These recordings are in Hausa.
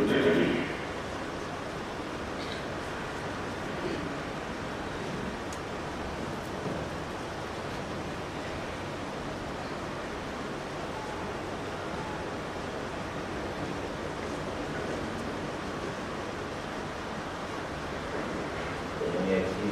domin ya ci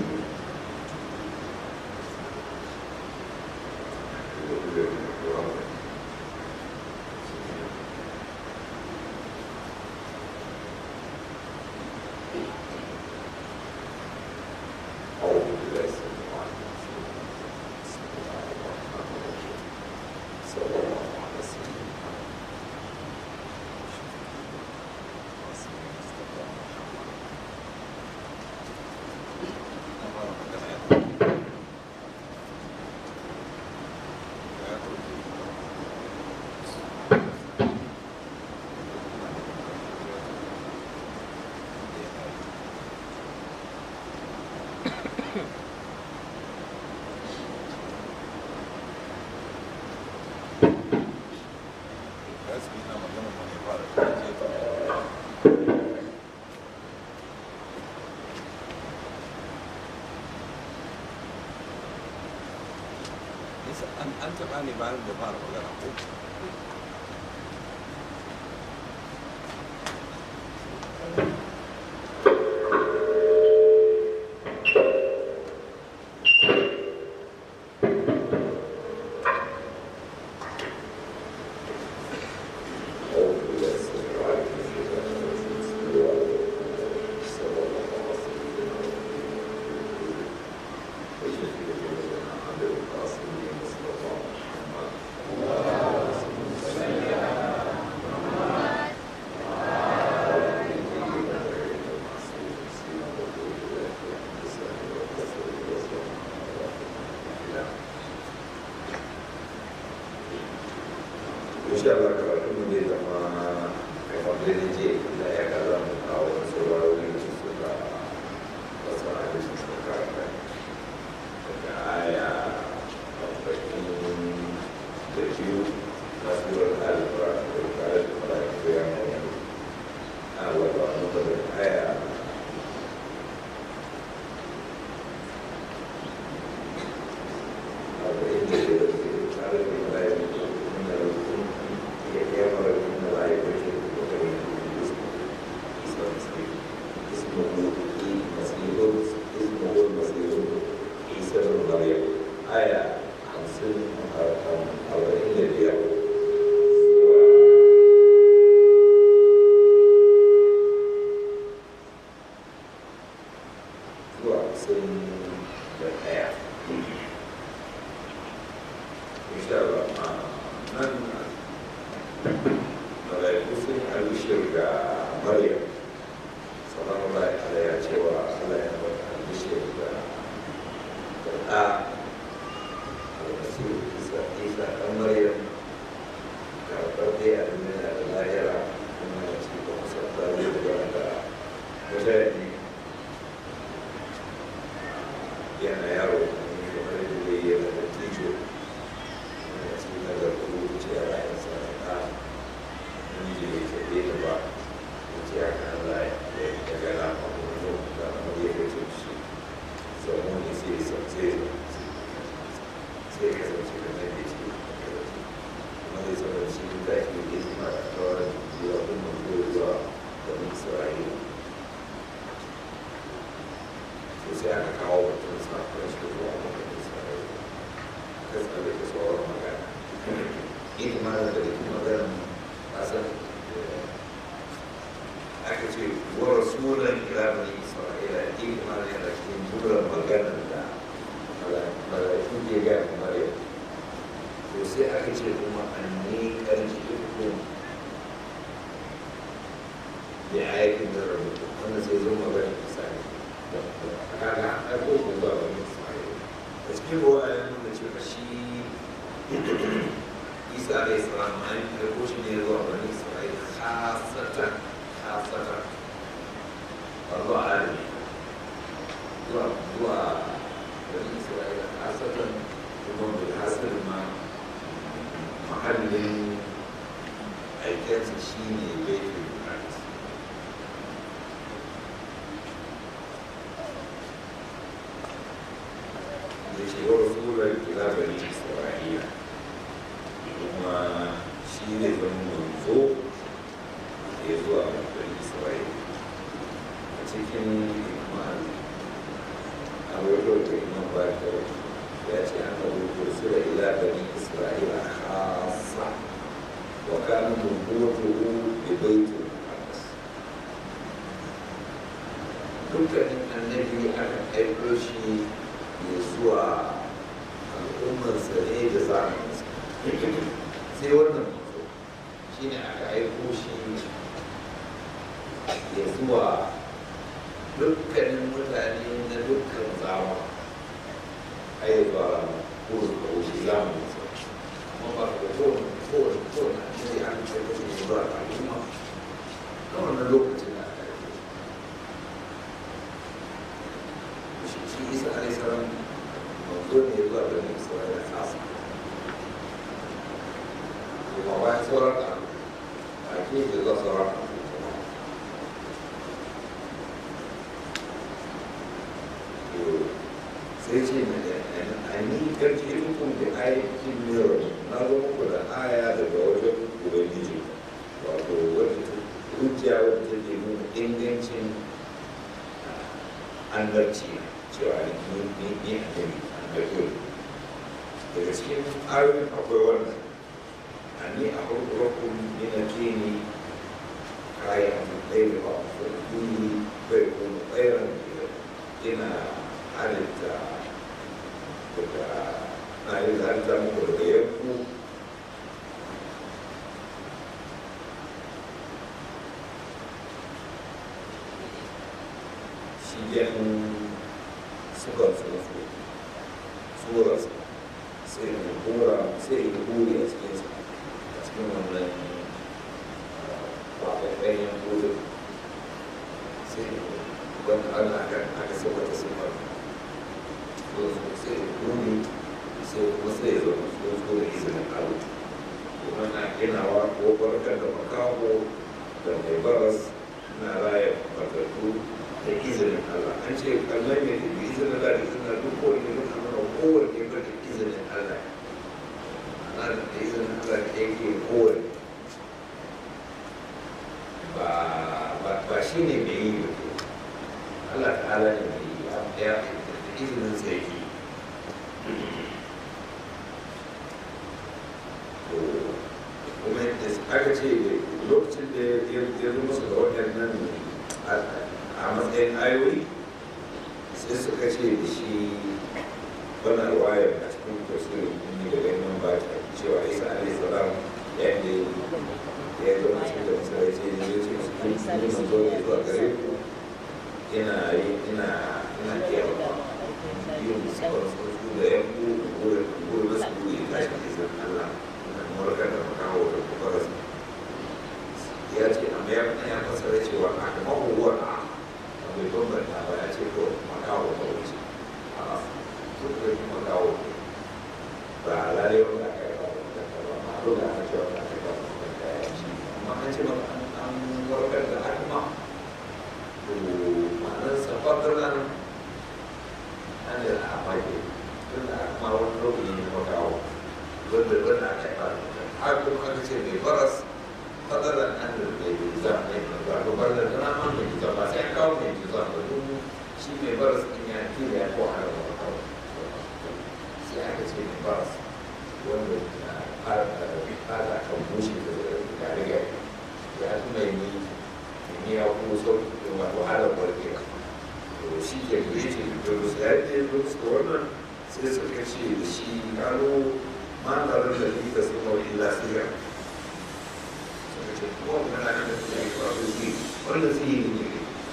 an taɓa ne bayan da fara magana ko insha Allah karatu mu zai zama kamar da ne ce da ya ka za mu kawo wasu rawoyi da suka wasu hadisi suka karanta daga aya arba'in da biyu na surar al-fura da kare da fara da ya mai a wata wata da aya arba'in da biyar da kare da fara da ya mara da layi da ke da kare اسمه مسيح اسمه المسيح عيسى بن مريم آية خمسين أربعين لبيع zuwa sun da ɗaya insha Allah ma nan malaiku sun albishir ga Maryam sallallahu alaihi ya cewa Allah ya bata albishir da da ɗa almasihu isa isa ɗan Maryam karɓar dai a duniya da lahira kuma ya ce ba kusa ta zai da da mutane yana yaro ne kamar da zai yi da tijo yana cikin nazar da rubuce a rayuwarsa da ɗa namiji bai taɓe da ba ya ce ya kan Allah ya ya gana ma kuma da amma ya kai ce shi samu ne sai ya san sai sai ya kasance da nan da shi kuma zai zama shi da shi da shi ma da kawai zuwa kuma zuwa da Isra'ila sai aka kawo mutum sakon shi zuwa mutum isra'ila ka tsalle ka tsoron magana ita ma da da kuma magana kasan aka ce wa rasulan ila bani isra'ila ita ma da cikin buran maganar da malaiku ke ga maryam to sai aka ce kuma an ne karji hukum da ayatin da rubutu wanda sai zo magana misali kaga ai ko ko ba wani isra'ila a cikin ruwa ya nuna cewa shi isa alayhi salam an karɓo shi ne zuwa bani isra'ila khasatan khasatan ba zuwa alami zuwa zuwa bani isra'ila khasatan kuma bil hasal ma mahallin aikensa shi ne baitul maqdis ya ce wa rasulun ila bani isra'ila kuma shi ne zama manzo ya zuwa bani isra'ila a cikin imam a wajen da imam ba ta ya ce an da rusula ila bani isra'ila khassa wa kana nubuwwatuhu bi baitul maqdis dukkanin annabi aka aiko shi ya zuwa al'ummarsa ne da zamaninsa sai wannan mazo shi ne aka aiko shi ya zuwa dukkanin mutane na dukkan zama ai ba ko su kawo shi zamaninsa amma ba ka kowane kowane kowane annabi aka aiko shi zuwa al'umma na wannan lokacin da aka aiko shi shi isa alaihi salam manzo ne zuwa da ne isra'ila kasa kuma bayan sauran da a ke da zuwa sauran da sai ce a ni karki rukun da aikin miro na zo muku da aya daga wajen ubangiji wato wata hujja wadda take nuna ingancin annabci cewa ni ni ni annabi annabi daga cikin ayoyin akwai wannan ani a farkon yana kini kayan ɗaya ba farkuni bai kuma tsayar ina halitta daga na yi halitta muku daga yanku shi yan suka tsofi tsorarsa sai in kora sai in kore a cikinsa a cikin wannan kwakwaiwayen kore sai wani ana aka aka sai wata sifar sai in kore sai kuma sai ya zama tsofi da izinin alu kuma na ginawa ko barkar da makaho da mai baras na raya matattu da izinin Allah an ce kallon mai da izinin Allah da izinin duk kowane mutum na kowane ba da izinin Allah ana da izinin Allah da yake kowane ba ba shi ne mai yi ba Allah ta'ala ne mai yi ya da izinin sa yake kuma aka ce lokacin da ya zo musu da waɗannan a matsayin ayoyi sai suka ce da shi wannan ruwayar a cikin tafsirin ne da ganin ba ta cewa isa alaihi salam yadda ya zo a cikin tafsirai ce ne ya ce su kun yi manzo ne zuwa gare ku ina yi ina ina kiyawa yin sauransu da ya ku gurin da su yi tashi da izinin Allah na murkar da makawo da kubarar ya ce amma ya ya fasara cewa a kama huwa a bai bambanta ba ya ce ko makawo ta wuce a duk da kuma makawo ba lalai wanda aka yi ba wanda ka ba ma dole aka ce wanda aka yi ba wanda ya ce amma an ce maka an warkar da akma to ma'anar safatar nan an da a mage tun da akma wani rukuni ne makawo wanda wanda aka yi ba har kuma aka ce mai baras fadalar an da mai jiza ne ba ko bar da na man mai jiza ba sai kawo mai jiza ba don shi mai baras din ya kira ya ko har ba kawo sai aka ce mai baras wanda fara kan bushe da ga riga ya fi mai ni ni ya ko so wa wahala barke to shi ke da yake da su ya ce da wannan sai suka ce da shi kano ma na da da sun mawai illa sirra wannan na da su yi faru su wanda su yi ne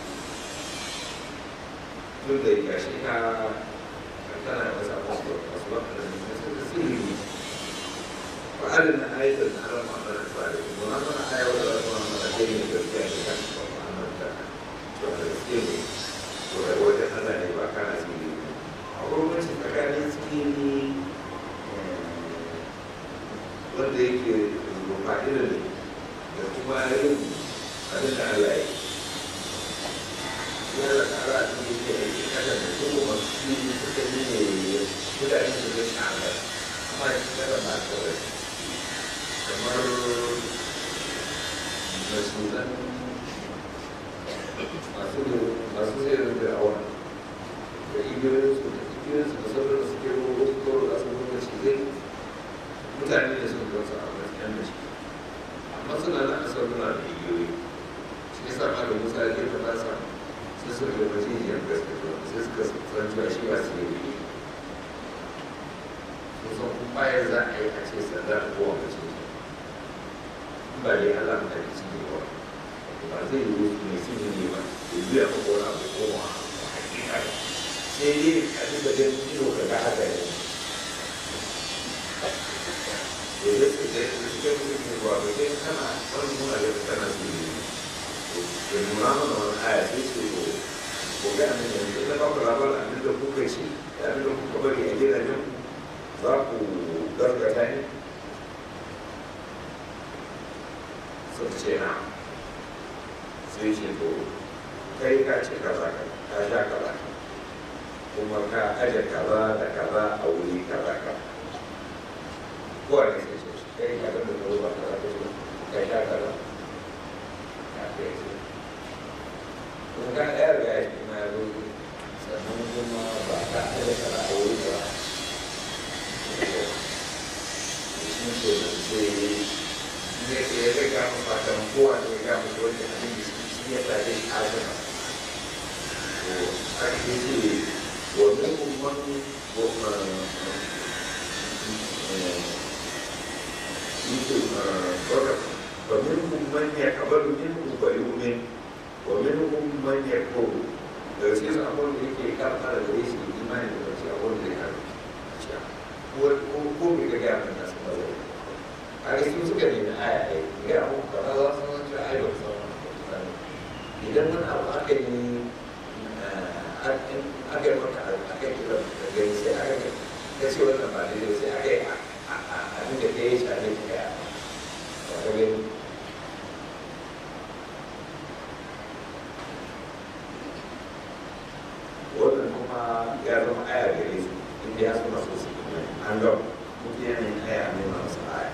duk da ya shi ka tana da wasu abubuwa wasu wanda da su da su yi ne ba a da na ayatar na ran mamar da ba da kuma na mana ayawar da wasu mamar da ke ne gaskiya ne kan ba mamar da to da gaske ne to da wajen ana ne ba kana su yi a wurin tsakanin su ne wanda yake rufa irin ne da kuma yin abin da Allah ya yi ya da kara a cikin yake aiki kada da kuma masu suka yi ne mutane su zai shi hankali amma ya fi kada ba kawai kamar masulan masu masu zai rinda awon da igiyoyinsu da igiyoyinsu da sauran da suke ruwa wasu kawai za su nuna shi zai mutane ne sun gansu a gaskiyar da shi amma suna da asar nuna da igiyoyi shi yasa ma da musa ya ta nasa sai suka ga majijiyar gaskiya sai suka san cewa shi ba su yi kusan bayan za a yi a ce sanda da kowa mace ba dai Allah ta yi ciki ba ba zai yi wasu mai sun yi ba ya biya ko ko na ko ma hakika ba sai dai a duba da ido ka ga haka ne ya zai su da su suka yi mutum ba ba sai kana wani nuna da kana su yi ya nuna mana wani aya sai ce ko ko ga nan yanzu da ba ku labarin abin da kuka ci da abin da kuka bari a gidajen za ku gargata ne sun ce na sai ce to kai ka ce kaza ka sha kaza kuma ka aje kaza da kaza a wuri kaza ka kowa ne sai ce kai ka ga da ba kaza ka ce ka sha kaza ka kai ce kuma ka ɗaya ga ya shi ma ya zo sannan kuma ba ka aje kaza a wuri kaza shi ke nan sai ne ke ya ga mu fatan kowa ne ga mu wanda abin da shi ya tare shi a gaba to ake ce wa minhum man wa ومنهم من يقبل منه ويؤمن ومنهم من يكفر daga cikin abin da yake karfa da gare shi imani da wasu abin da ya karfa ko ko bai ga gaya mai nasu ba zai a ga su suka nemi aya ɗaya gaya mu kaza za su zance aya da sauran idan wani abu aka yi aka yi maka aka yi kira da gani sai aka yi ka ce wannan ba daidai sai aka yi abin da ka yi shi a ne ka gaya ba ka gani wannan kuma ya zama aya gare su inda ya suna so su an gaba mutum yana yin aya a nuna masa aya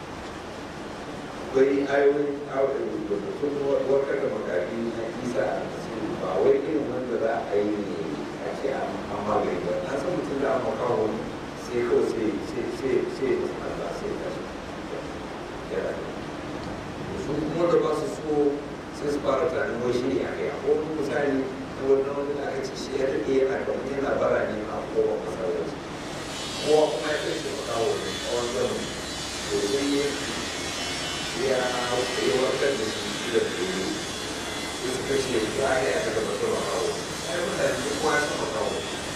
akwai ayoyin ayoyin da sun warkar da makafi na isa a cikin ba wai irin wanda za a yi ne a ce an magani ba na san mutum da aka kawo sai kawai sai sai sai sai Allah sai ka shi yana su kuma da ba su so sai su fara tunanin wai shi ne a kai a ko misali na wannan wanda da aka ce shi ya daɗe yana kamar yana bara ne a kowa masallaci kowa kuma ya kai shi makawo ne a wani zamani to sai ya ya ya warkar da shi da tsoro sai suka ce za a yi aka gaba da makawo ai mutane duk kowa ya san makawo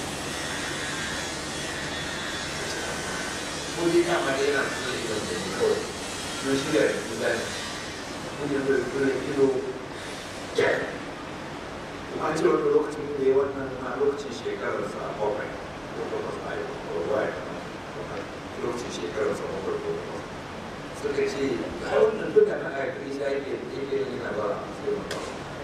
ko dai kama da yana suna idan da ni kawai don shi da yanzu zane kun yi da kuma ido kuma an ce wani lokacin da ya wannan na lokacin shekararsa bakwai ko takwas a yi ko waya lokacin shekararsa bakwai ko takwas suka ce ai wannan duka na aka kai shi ake yake yana ba a sai maka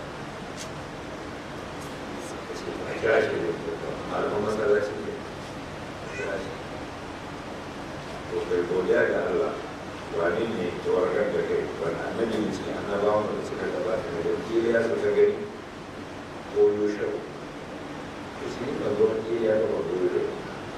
suka ce a kira shi da malaman masallaci ne a kira shi to kai godiya ga Allah wani ne ta warkar da kai wani annabi ne cikin annabawan da suka gabata da Najeriya suka gani ko yushau to shi ne ban zo Najeriya da ba ko yushau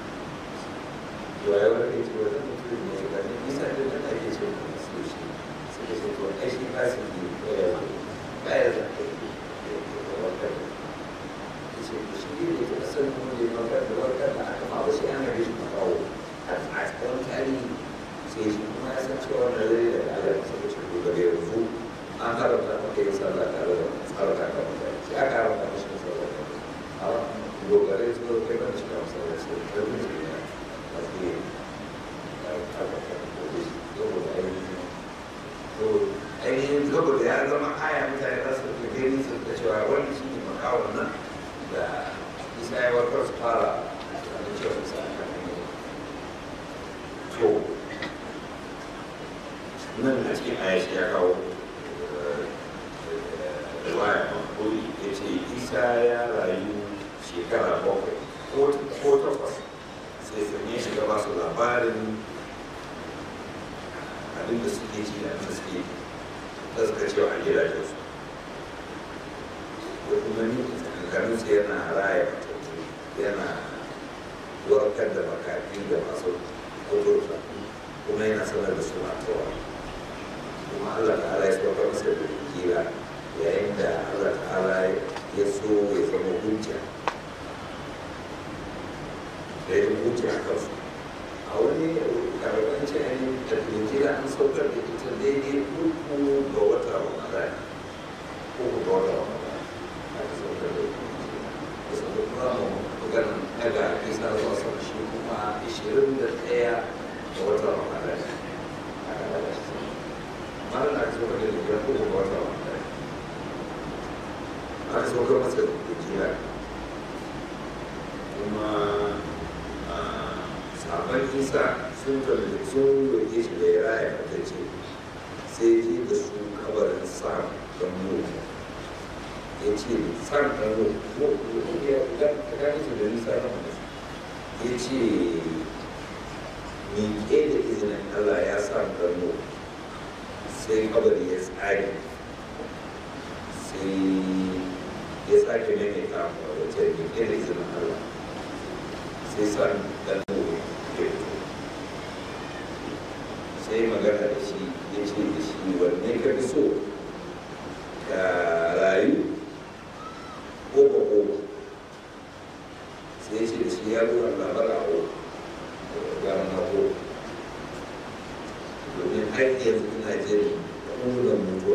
ya wani ce wani mutum ne ga ne isa da nan ake ce ko su shi suka ce to ai shi ba su yi ya zo ba ya za ka yi da warkar da ce to shi ne da asalin wanda ya warkar da warkar da aka ma ba shi an gaji shi kawo a tsawon tarihi sai shi kuma ya san cewa na zai da Allah ya saka cikin daga yanzu an haramta maka yin sallah tare da tsarka ka mutane sai aka haramta mashi yin sallah a dogare su zo kai ban shiga masallaci da kai mun ce ya masu yi saboda ainihin ainihin saboda ya zama aya mutane za su ga gani su da cewa wani shi ne makawon nan da isa ya warkar su fara da cewa su sa to nan a cikin ayashi ya kawo riwaya makoli ya ce isa ya rayu shekara bakwai ko takwas sai sanye shi gaba su labarin abin da suke ci da abin da suke da suka cewa a gidajen su da kuma ni tsakankanin su yana raya matattu yana warkar da makafi da masu kudurta kuma yana sanar da su matawa kuma Allah ta'ala ya sauka masa da kira yayin da Allah ta'ala ya so ya zama hujja da ya hujja a kansu a wani karɓar ce an yi da kira an saukar da ita daidai uku ga wata ramadan uku ga wata ramadan aka saukar da ita da saukar kuma mu maganin daga isa zuwa sau shi kuma ishirin da ɗaya ga wata ramadan aka daga shi mara da aka saukar da ita uku ga wata ramadan aka saukar masa da kira kuma sabon isa sun kalli sun roƙe shi da ya raya matacce sai ji da su kabarin sa don mu ya ce san ɗan mu ya gani su da nisa na wani ya ce miƙe da izinin allah ya sa ɗan mu sai kabari ya tsari sai ya sake maimaita a wajen miƙe da izinin allah sai san ɗan mu sai magana da shi ya ce da shi wanne ka fi so ka rayu ko ba ko ba sai ya ce da shi ya zo Allah bara ko gara na ko domin har yanzu ina jin ƙunan mutuwa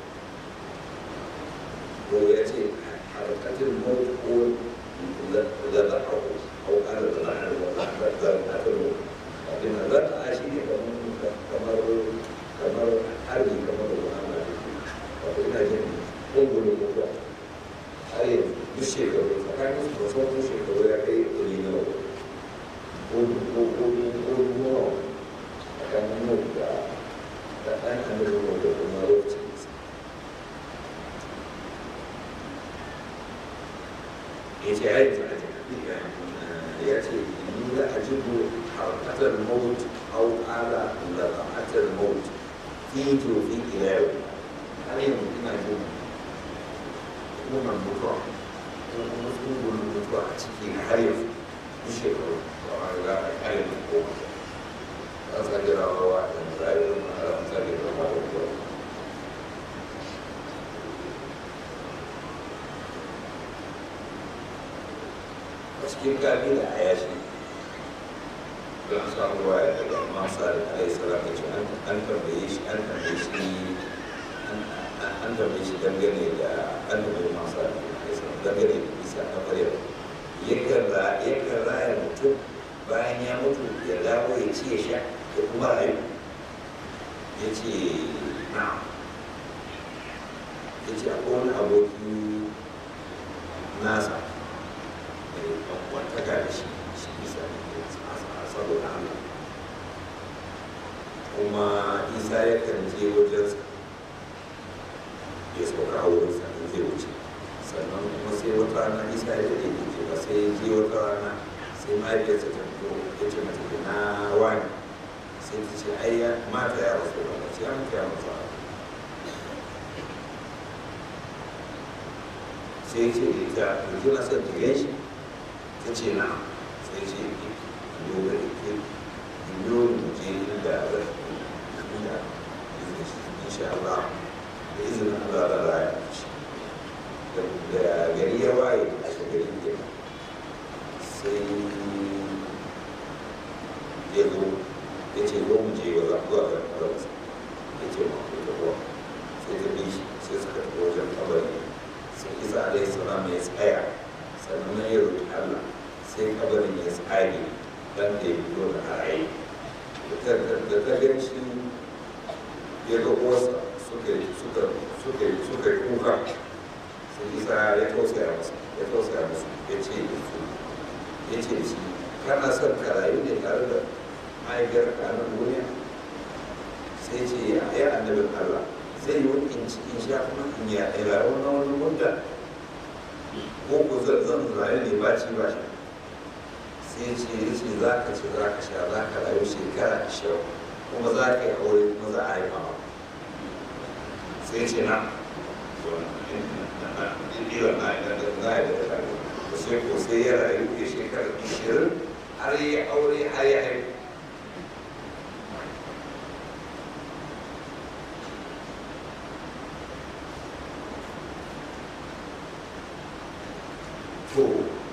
ko ya ce harkatin mawut ko zata hau hau ƙara da na'ar wa zata hau abin da zata a shi ne kamar kamar harbi kamar da wani wato ina jin ƙungulu mutuwa har yanzu duk shekaru tsakanin su wasu wasu shekaru ya kai ɗari nawa ko ko ko ko nawa tsakanin mu da da ɗan annabi da kuma lokacin ya ce ya yi tsakanin ya ce ni za a jibo harkatar mawut أو على لقعة الموت في جوفي إله عليهم إنا جوم kuma mutuwa kuma tsungun mutuwa a ciki har yanzu duk shekaru ba a riga a kare da koma za su ga rawa da rayuwar ma'ara ta ga rawa da kuwa a cikin kabila a yashi don samu ruwa ya daga masa da alai salama ce an tambaye shi an tambaye shi an tambaye shi dangane da an tambaye masa da alai salama dangane da isa na maryam yakan raya mutum bayan ya mutu ya dawo ya ci ya sha ya kuma rayu ya ce na ya ce akwai wani aboki nasa mai kwantaka da shi shi bisa saboda Allah kuma isa yakan je wajensa ya sauka a wurinsa in zai wuce sannan kuma sai wata rana isa ya daɗe da ke ba sai je wata rana sai mahaifiyarsa ta fito ya ce mata na wani sai ta ce ai ya mata ya rasu ba ba sai an kai masa sai ce da ita da kina son ta gan shi ta ce na sai ce dole da ke dole mu je inda zai inda insha Allah da izinin Allah da raya shi da gari ya waye a shagari ke sai ya zo ya ce zo mu je wa zuwa ga kabarsa ya ce ma ku tafiya sai ta bi shi sai suka tafi wajen kabari sai isa alaihi salam ya tsaya sannan ya roƙi Allah sai kabarin ya tsage dan da ya fito da raye da ta gan shi ya ga uwarsa suka suka suka suka kuka sai isa ya tausaya masa ya tausaya musu ya ce da su ya ce da shi kana son ka rayu ne tare da mahaifiyar kanin duniya sai ce ya annabin Allah zai yi wani in sha kuma in ya rayu na wani mutta ko ko zan rayu ne ba ci ba shi sai ce ya ce za ka ci za ka sha za ka rayu shekara ashirin kuma za ka yi aure kuma za a haifa ma sai ce na ɗiɗiwa na na yi da ta sai ko sai ya rayu ya shekara ashirin har ya aure har ya haifa to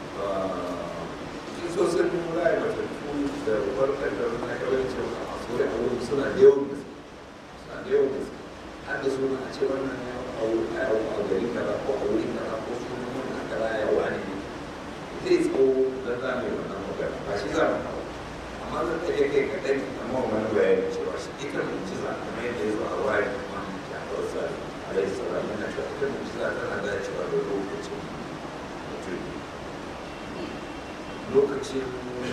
kisosin raya matattu da warkar da na kawai ce a tsori a wurin suna da yawan gaske suna da yawan gaske har da suna a ce wannan ya a wurin a gari kaza ko a wurin kaza ko suna wannan kaza ya wani ne zai tsawo don za mu yi wannan magana ba shi za mu kawo amma zan ɗage kai kaɗan amma wani bayani cewa shi ita mujiza kamar yadda ya zo a wayar kuma ya kawo sa alaihi salam yana cewa ita mujiza tana dacewa da lokacin mutum lokacin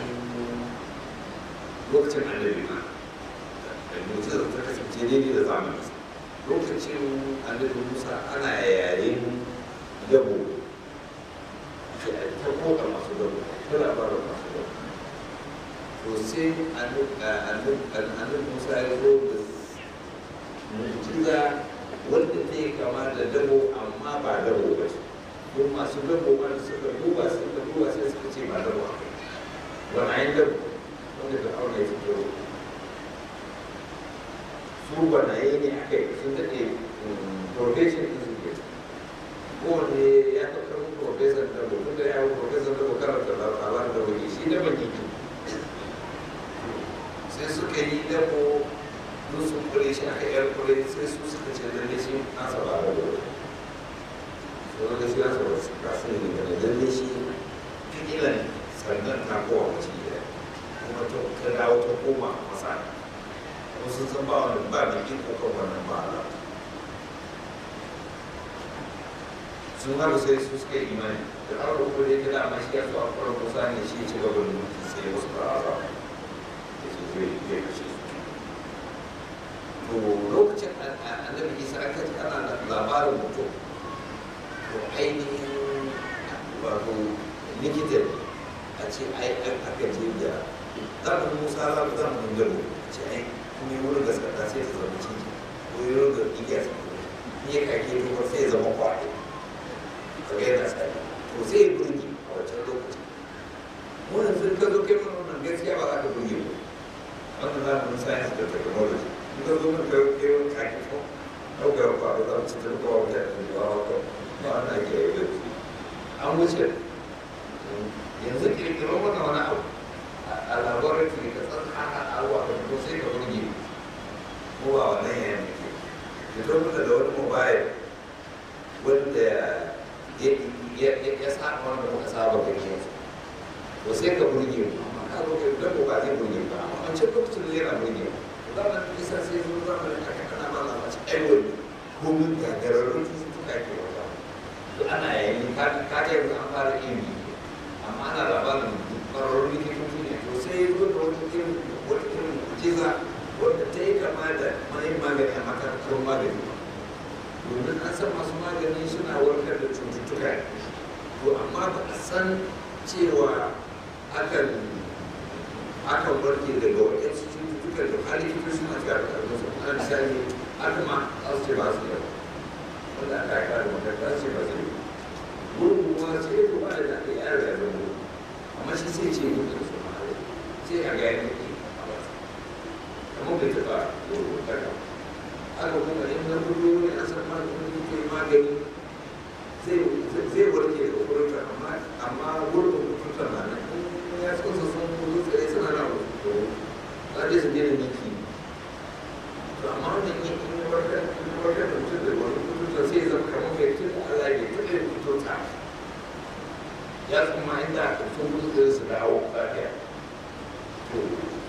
lokacin annabi ma mujiza ta kasance daidai da zamani lokacin annabi musa ana yayin yabo ta koka masu gaba ta labarin masu gaba to sai annabi musa ya zo da mujiza wanda ta yi kama da dabo amma ba dabo ba ce don masu dabo ma da suka duba suka duba sai suka ce ba dabo a kai wani ayin dabo wanda da aure ya fito su gwanaye ne a kai sun daɗe profession ɗin su ke kowane ya fi karfin professor dabo tun da ya yi professor dabo karanta labarin dabo ne shi daban yake sai suka yi dabo don sun kure shi aka yar kure sai su suka ce lalle shi nasa ba da dabo sai wanda shi nasa ba su kasu ne daga lalle shi fikilan sannan ta kowa mace gida kuma ta dawo ta koma masa kuma sun san ba wani ba da iko kan wannan ba ala sun haɗu sai su suka yi imani da aka ko da yake dama shi ya so a kwarar kusa ne shi ci gaba da mulki sai ya wasu ba'ara da su zai zai kashe su to lokacin annabi isa aka ji ana da labarin mutum to ainihin wato likitan a ce ai aka je da zamanin musa za mu zamanin gado a ce ai kuma yi wurin gaskata sai ta zama ciki ko yi wurin da igiya su kuma ya kake tukar sai ya zama kwaɗo kaga yana tsari to sai ya burge a wancan lokacin mu yanzu ka zo kai mana wannan gaskiya ba za ka burge mu wannan zamanin science da technology in ka zo mana kai kai wani kake ko ɗaukar kwaɗo za mu ci ta kowa mutane da ba wa ba wannan ake yi da an wuce yanzu kirkiro mana wani abu a laboratory ka san haka abuwa ka fito sai ka burge mu ba wannan yayin da ke fito mana da wani mobile wanda ya sa wanda muka saba gani yanzu to sai ka burge mu amma ka zo kai dan ba zai burge ba amma an ce lokacin da yana burge mu zamanin isa sai zo zamanin aka kana ba la mace ai wani komin gagararrun cututtuka ke wata to ana yayin ka ka ga yanzu an fara ilimi amma ana labarin kwararrun likitoci ne to sai ya zo da wata irin wata irin jiza wanda ta yi kama da mai magani a makarantar magani domin an san masu magani suna warkar da cututtuka to amma ba a san cewa akan akan warke daga waɗansu cututtukan da har likitoci suna cewa da karfin su ana misali aka ma za su ce ba su yawa wanda aka yi kare makaranta su ce ba su yi gurin kuma sai ya kuma da aka yi yaro ya zama amma shi sai ce gudu da su ma sai a ga yadda ke a wasa kamar bai taɓa gudu da aka kuma in na gudu ne a san maganin ke magani zai warke daga kurta amma amma gurbin kurta na nan in ya tsosa sun gudu tsaye suna na wasu za a su gina miki to amma wannan yin in warkar in warkar da mutum da wani kurta sai zama kamar mai tun da Allah ya taɓa yin kurta ya kuma inda aka sun gudu tsaye su dawo lafiya to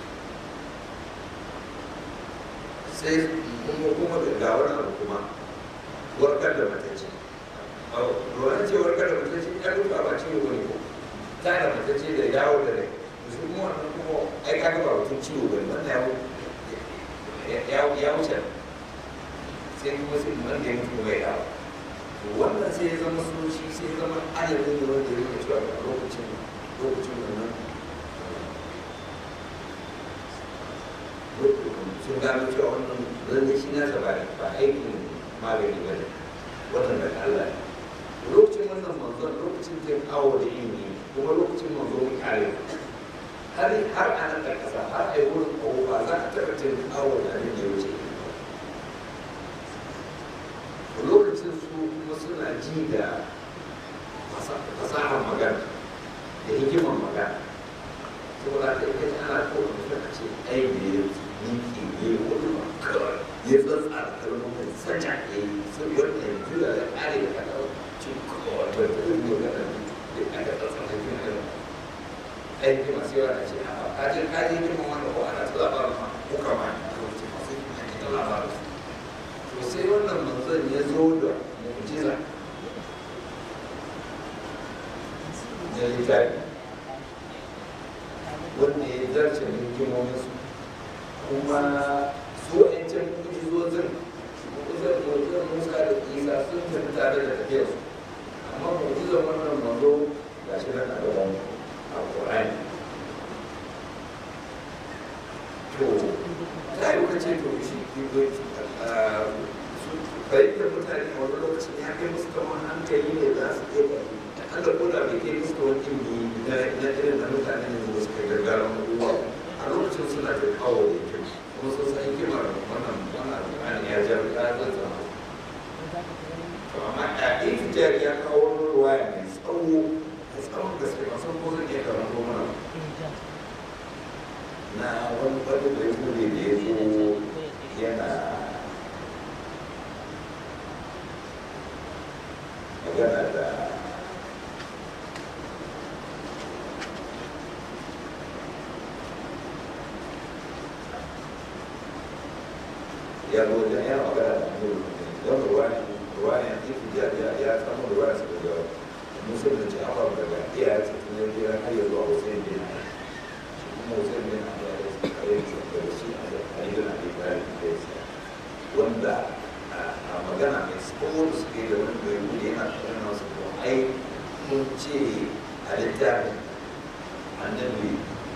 sai kuma kuma da ga wani abu kuma warkar da matacce ruwan ce warkar da matacce ya duba ba ciwo bane ko ta da matacce da yawo da rai su kuma wannan kuma ai ka ga ba mutum ciwo bane wannan ya ya wuce sai kuma sai wanda ya mutu kuma ya dawo wannan sai ya zama soci sai ya zama adadin da wanda ya rike cewa a lokacin lokacin wannan sun gano cewa wannan lalle shi nasa ba ba aikin magani ba ne wannan daga Allah ne lokacin wannan manzon lokacin jin awo da ilimi kuma lokacin manzo mu kare har har a nan kasa har a yi wurin kawo ba za a taɓa jin awo da abin da ya wuce lokacin su kuma suna ji da fasahar magana da hikimar magana saboda da ita ana kawo da ce ai da ya miki ne wani makar ya tsatsa da kalmomin sanya ya yi sun wannan jula da ƙare da kada ci kawai da ta yi magana da aka tsatsa da juna da ai ke masu yawa na ce a kaje kaje hikimar wanda ko ana ta labarin ma ko kama ne a lokacin masu hikimar ta labarin to sai wannan manzon ya zo da mu'jiza na littafi wanda ya zarce hikimominsu kuma su wa'ancan mu'jizozin mu'jizar mu'jizar musa da isa sun tafi tare da tafiyarsu amma mu'jizar wannan manzo ga shi nan a gaban a ƙorani to ta yi kace to shi fahimtar mutane a wani lokacin ya kai musu kamar hankali ne za su iya Allah ko da bai kai musu wani ilimi na irin na mutane ne da suka gargara abubuwa a lokacin suna da kawo da kyau kuma sun san hikimar wannan wannan Qur'ani ya ja ya zanza to amma a intijar ya kawo ruwaya mai tsawo da tsawon gaske ba san ko zan iya karanto mana na wani wani da ya bude da ya zo yana magana da ya zo da ya magana da nuru don ruwani ruwani a cikin ya ya ya samu ruwani su da musul da ce afa daga iya ce tun yau kira har yanzu a hussein bin ali shi kuma hussein bin ali ya yi kare shi da shi a da ali bin ali bayan da ya sa wanda a magana mai tsohon suke da wani bai wuce yana tsarin nasu ko ai mun ce a littafin annabi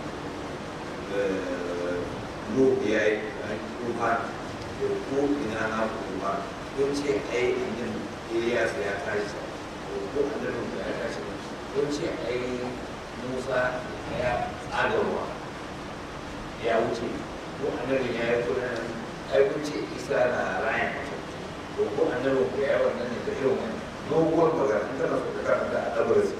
Nuhu ya yi kuma da ko ina na kuma kun ce ai annabi Ilyas ya tashi ko annabi ya tashi kun ce ai Musa ya tsagarwa ya wuce ko annabi ya yi kuna ai kun ce Isa na rayan mutum to ko annabi ku ya yi wannan ne da irin wani doguwar magana in kana so ka karanta a ɗabarsa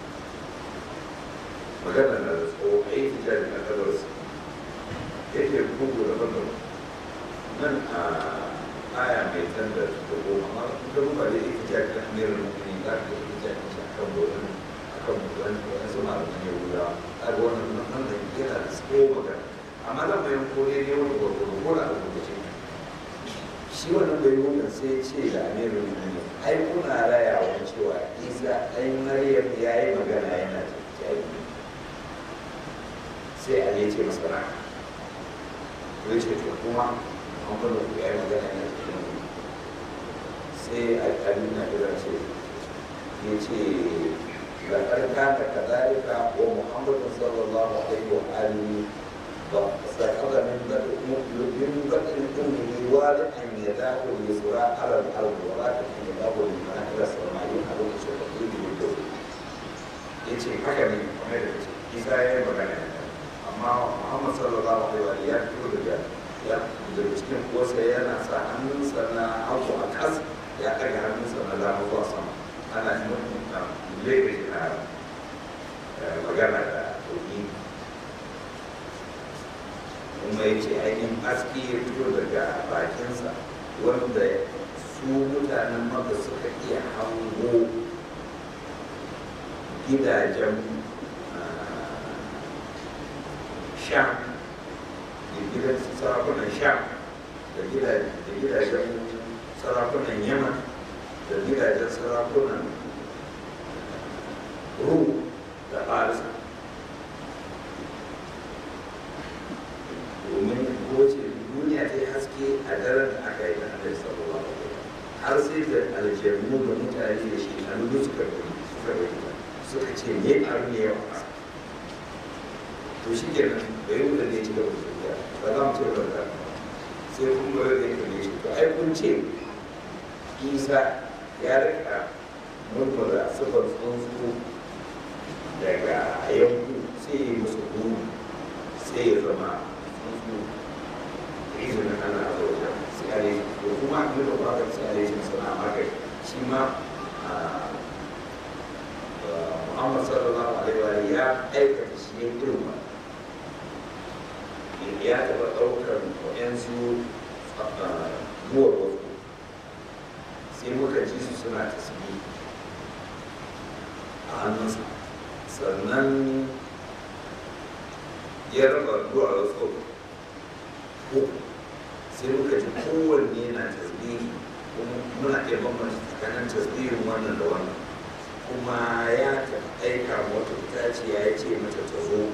magana na da tsawo a yi tijari na ɗabarsa yake bugu da daban nan a aya mai can da da goma amma in ka duba da ita ce kan amirin mummuni za ka yi ita ce a kan bodin a kan bodin wani su malaman yahuda a ga wannan nan da yana da tsawo magana amma zan bayan ko ne ne wani gwargwaro ko da a rubuce shi wannan bai wannan sai ce da amirin mummuni ai kuna rayawa cewa isa ɗan maryam ya yi magana yana tafiya sai a ya ce masa rana ya ce to kuma an kwallo ku ya yi magana yana tafiya sai abin na kira ce ya ce da ƙarƙa da kazalika wa muhammadin sallallahu alaihi wa alihi ba sakaga min da min bakin ummi wali an ya dawo ya sura alal ardu wa la ta ya dawo ya mana ila samai a lokacin da ke yi da ya ce haka ne kamar da ce isa ya yi magana amma muhammad sallallahu alaihi wa alihi ya fito daga ya daga cikin kosa yana sa hannunsa na hagu a kas ya ɗaga hannunsa na dama zuwa sama ana nufin na lebe na magana da toki kuma ya ce ainihin aski ya fito daga bakinsa wanda su mutanen maka suka iya hango gidajen sham da gidan sarakunan sham da gidajen sarakunan yaman da gidajen sarakunan rum da farisa domin kowace duniya ta yi haske a daren da aka yi na alaihi sallallahu alaihi har sai da aljannu da mutane da shi a nuna suka gani suka gani suka ce ne a ne yawa ƙasa to shi ke nan da yau da ne ci gaba da tafiya ba za mu ce ba da sai kuma da ya kalle shi to ai kun ce isa ya rika murmura sifar tsuntsu daga yanku sai ya yi musu guru sai ya zama tsuntsu izinin ana a wajen sai a yi ko kuma a yi da kwakwar sai a yi shi sana magani shi ma Muhammad sallallahu alaihi wa ya aikata shi ya girma ya taɓa ɗaukar waɗansu buwar wasu sai muka ji su suna tasiri a hannunsa sannan ya raba duwar wasu uku sai muka ji kowanne na tasiri kuma muna iya bambanta tsakanin tasbihin wannan da wannan kuma ya aika wata itaciya ya ce mata ta zo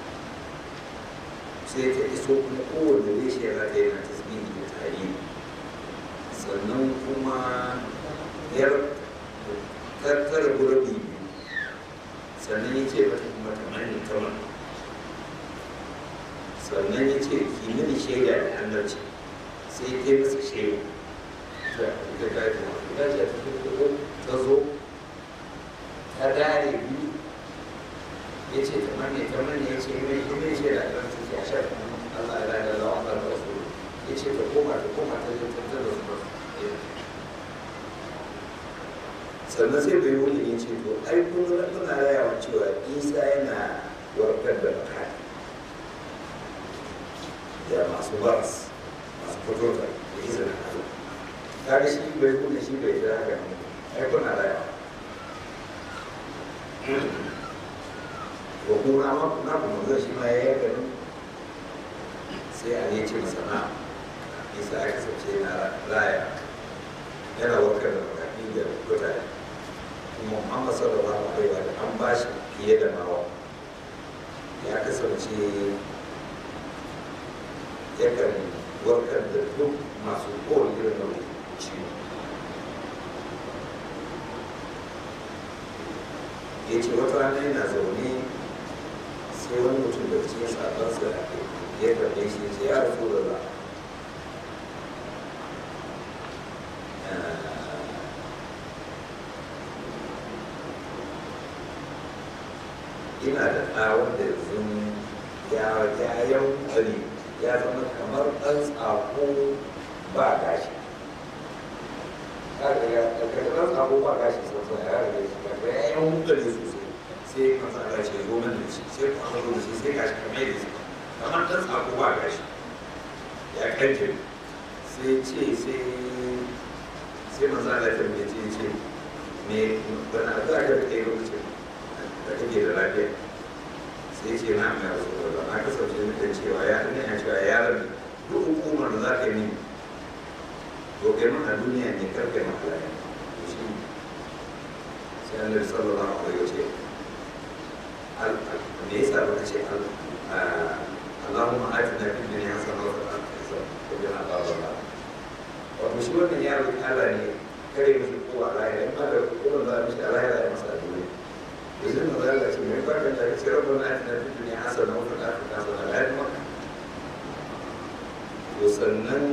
sai ta iso kuma kowane reshe ya zata yana tasbihi da tari sannan kuma ya tattara gurabi biyu sannan ya ce mata kuma ta mani ta mani sannan ya ce ki mini shaida da annabci sai ta yi masa shaida ta ta gaji ta ce ta zo ta dare biyu ya ce ta mani ta mani ya ce mai mai shaida da annabci ya sha Allah ya rada da Allah da Rasul ya ce ta koma ta koma ta je ta da su sannan sai bai wani ya ce to ai kun muna rayawa cewa Isa yana warkar da makani da masu baras masu fito da izinin Allah kaga shi bai kuma shi bai jira haka ne ai kuna rayawa ko kuma ma na kuma zai shi ma ya yi gani sai a ne ce masa na isa ya kasance na raya yana warkar da makafi da mutane kuma Muhammad sallallahu alaihi wa sallam an ba shi fiye da nawa ya kasance yakan warkar da duk masu kowane irin nau'in ciwo ya ce wata rana yana zaune sai wani mutum da cikin sabansa ya karɓe shi ce ya rasu da za ina da ɗa wanda yanzu ya ya yankari ya zama kamar ɗan tsako ba gashi kaga ya daga ɗan tsako ba gashi sosai ya rage shi kaga ya yankari sosai sai kan sa gashi ya zo min da shi sai ka zo da shi sai gashi kamar da shi kamar ɗan tsako ba gashi ya kanje sai ce sai sai manzo Allah ya tambaye ce ce me wani addu'a da kake lokacin da kake da lafiya sai ce na mai rasu da na kasance nufin cewa ya ina ya cewa yaron duk hukumar da za ka yi mini to kai min a duniya ne kar kai maka lafiya to shi sai annabi sallallahu alaihi wa sallam me yasa baka ce Allahumma atina fid dunya hasanatan wa fil akhirati hasanatan wa qina adhaban nar wato shi wannan yaro Allah ne kare mishi kowa lahira in ba da kowa za a mishi a lahira ya masa a duniya yanzu mu zalla ce mai farkon da kace rabbana atina fid dunya hasanatan wa fil akhirati hasanatan la yadma to sannan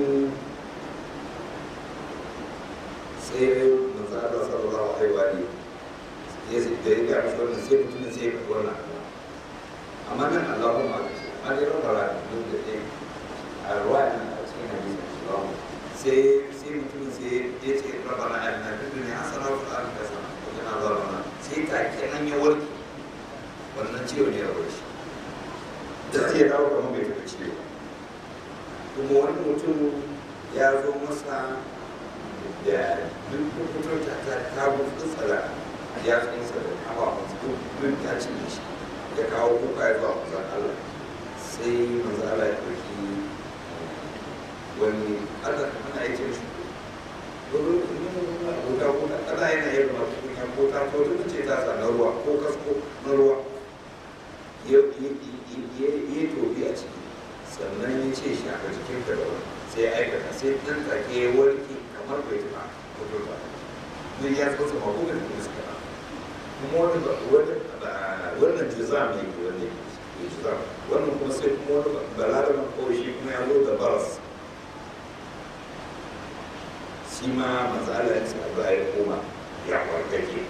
sai manzo Allah sallallahu alaihi wa alihi ya ce da ya ga wannan sai mutumin sai ya faɗi wannan amma nan Allahumma amma dai rabbana duk da dai a ruwa a cikin hadisi Allahumma sai sai mutumin sai ya ce rabbana atina fid dunya hasanatan wa fil akhirati hasanatan wa qina adhaban nar sai ta kenan ya warke wannan ciwo ne ya warke da ya dawo kamar bai taɓa ciwo kuma wani mutum ya zo masa da duk kukutar ta ta kawo tsatsara ya tsinsa da kawo masu duk ta cinye shi ya kawo kuka ya zuwa manzan Allah sai manzan Allah ya ɗauki wani Allah ana yi cin shi abota ko ana yana yin masu kunya ko ta ko duk ce ta sa na ruwa ko kasko na ruwa ya yi tobi a ciki sannan ya ce shi a jikin ka da wani sai ya aikata sai ɗan take ya warke kamar bai taɓa ko ba duk ya tsotsa ma ko bai kuma suka ba kuma wani wannan jizam ne ke wanda ya jizam wannan kuma sai kuma wani balaraban kawai shi kuma ya zo da baras shi ma matsala ya sa za ya koma ya warkake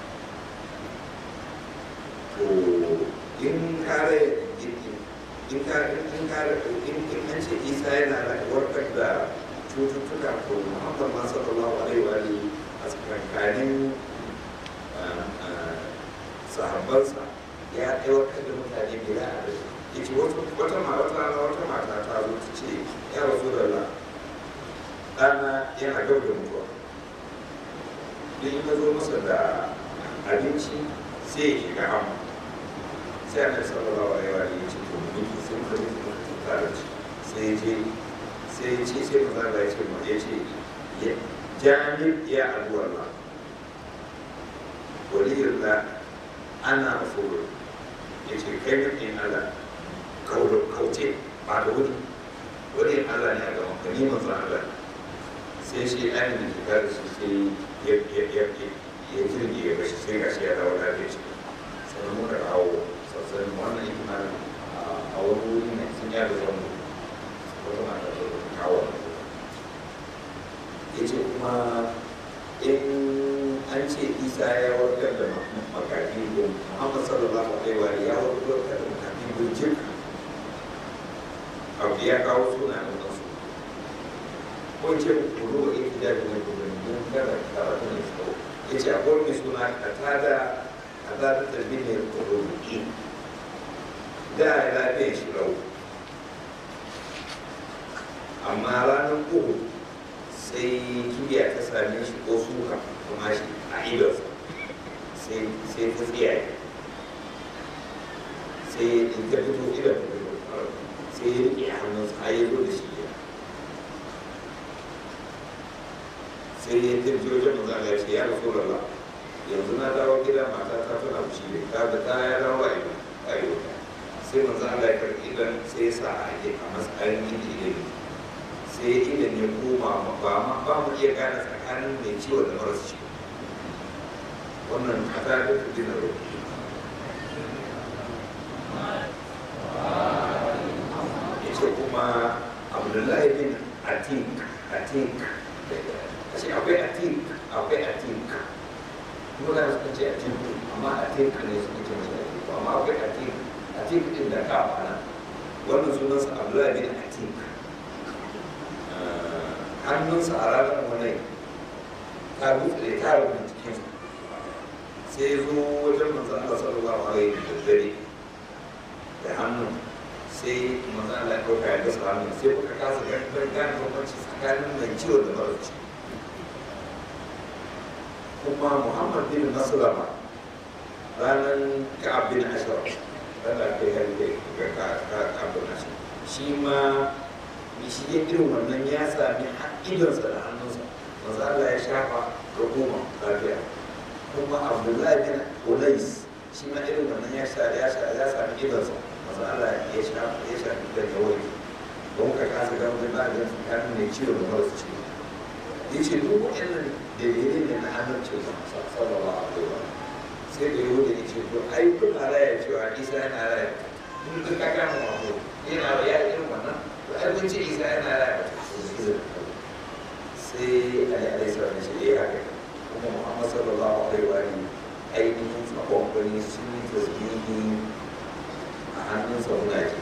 to in kare in kare in kare in an ce isa yana da warkar da cututtuka to muhammad ma sallallahu alaihi wa alihi a tsakankanin sahabbansa ya aiwatar da mutane bila a rai ya ce wata mata wata mata ta zo ta ce ya rasu da la ɗana yana gab da mutuwa don in ka zo masa da abinci sai ya shiga amma sai annabi sallallahu alaihi wa alihi ya ce to mu miki sai muka miki muka tare ci sai ya je sai ya ce sai maza da ya ce ma ya ce jami'in ya abuwa Allah waliyullah ana rasulun ya ce kai min Allah kauce ba da wuri wani Allah ne a gaban ka ni manzo Allah sai shi ɗan da ke kare shi sai ya ya ya ya jirgi ya bashi sai ga shi ya dawo lafiya shi sannan muka dawo sassan wannan ikon a wani wuri ne sun ya da zango wata mata ta kawo ya ce kuma in an ce isa ya warkar da makafi ko muhammad sallallahu alaihi wa ya warkar da makafi burjik abu ya kawo suna da wasu ko ce kudu wa ita da ne kudu mun kada karatu ne su ya ce akwai mai suna katada katada da bine kudu ki da ya lafiya shi lau amma ranar uku sai kibiya ta same shi ko suka kuma shi a idonsa sai ta tsiyaye sai in ta fito idon ta fito sai ya riƙe hannunsa har ya zo da shi gida sai ya tafi wajen maza ya ce ya rasu lalla yanzu na dawo gida mata ta tana fushi ne ta da ta ya dawo a ido a ido sai maza Allah ya karɓi idan sai ya sa a a matsayin inda idan sai idan ya koma ba ma ba mu iya gane tsakanin mai ciwo da maras ciwo wannan kata da ta dina roƙi ya ce kuma abdullahi bin atik atik a ce akwai atik akwai atik kuma da suka ce atik amma atik ne suka ce mashi atik amma akwai atik atik din da ka fana wannan sunansa abdullahi bin atik hannunsa a ranar wani ta buɗe ta rubuta cikin sai ya zo wajen manzan Allah sallallahu alaihi da dare da hannun sai manzan Allah ya ɗauka ya gasa hannun sai kuka kasa ganin gane bambanci tsakanin mai ciwo da mara ciwo kuma Muhammad bin Maslama ranar Ka'ab bin Ashraf ranar kai hari ga Ka'ab bin Ashraf shi ma shi ya irin wannan ya sami idonsa da hannunsa maza Allah ya shafa ga goma lafiya kuma abdullahi bin ulais shi ma irin wannan ya sha ya sha ya sami idonsa maza Allah ya shafa ya shafi da yawai don ka kasa ga wani ba da tsakanin mai ciwo da marasu ciwo ya ce duk waɗannan dalilai ne na amincin sa sallallahu alaihi wa sai da yau da ya ce to ai kuna raya cewa isa yana raya duk da ka gama wato yana ya irin wannan abinci isa yana raya sai ali alaihi salam shi ya haka kuma muhammad sallallahu alaihi wa alihi ainihin tsakon kwani sun yi tasbihi a hannun sauna ji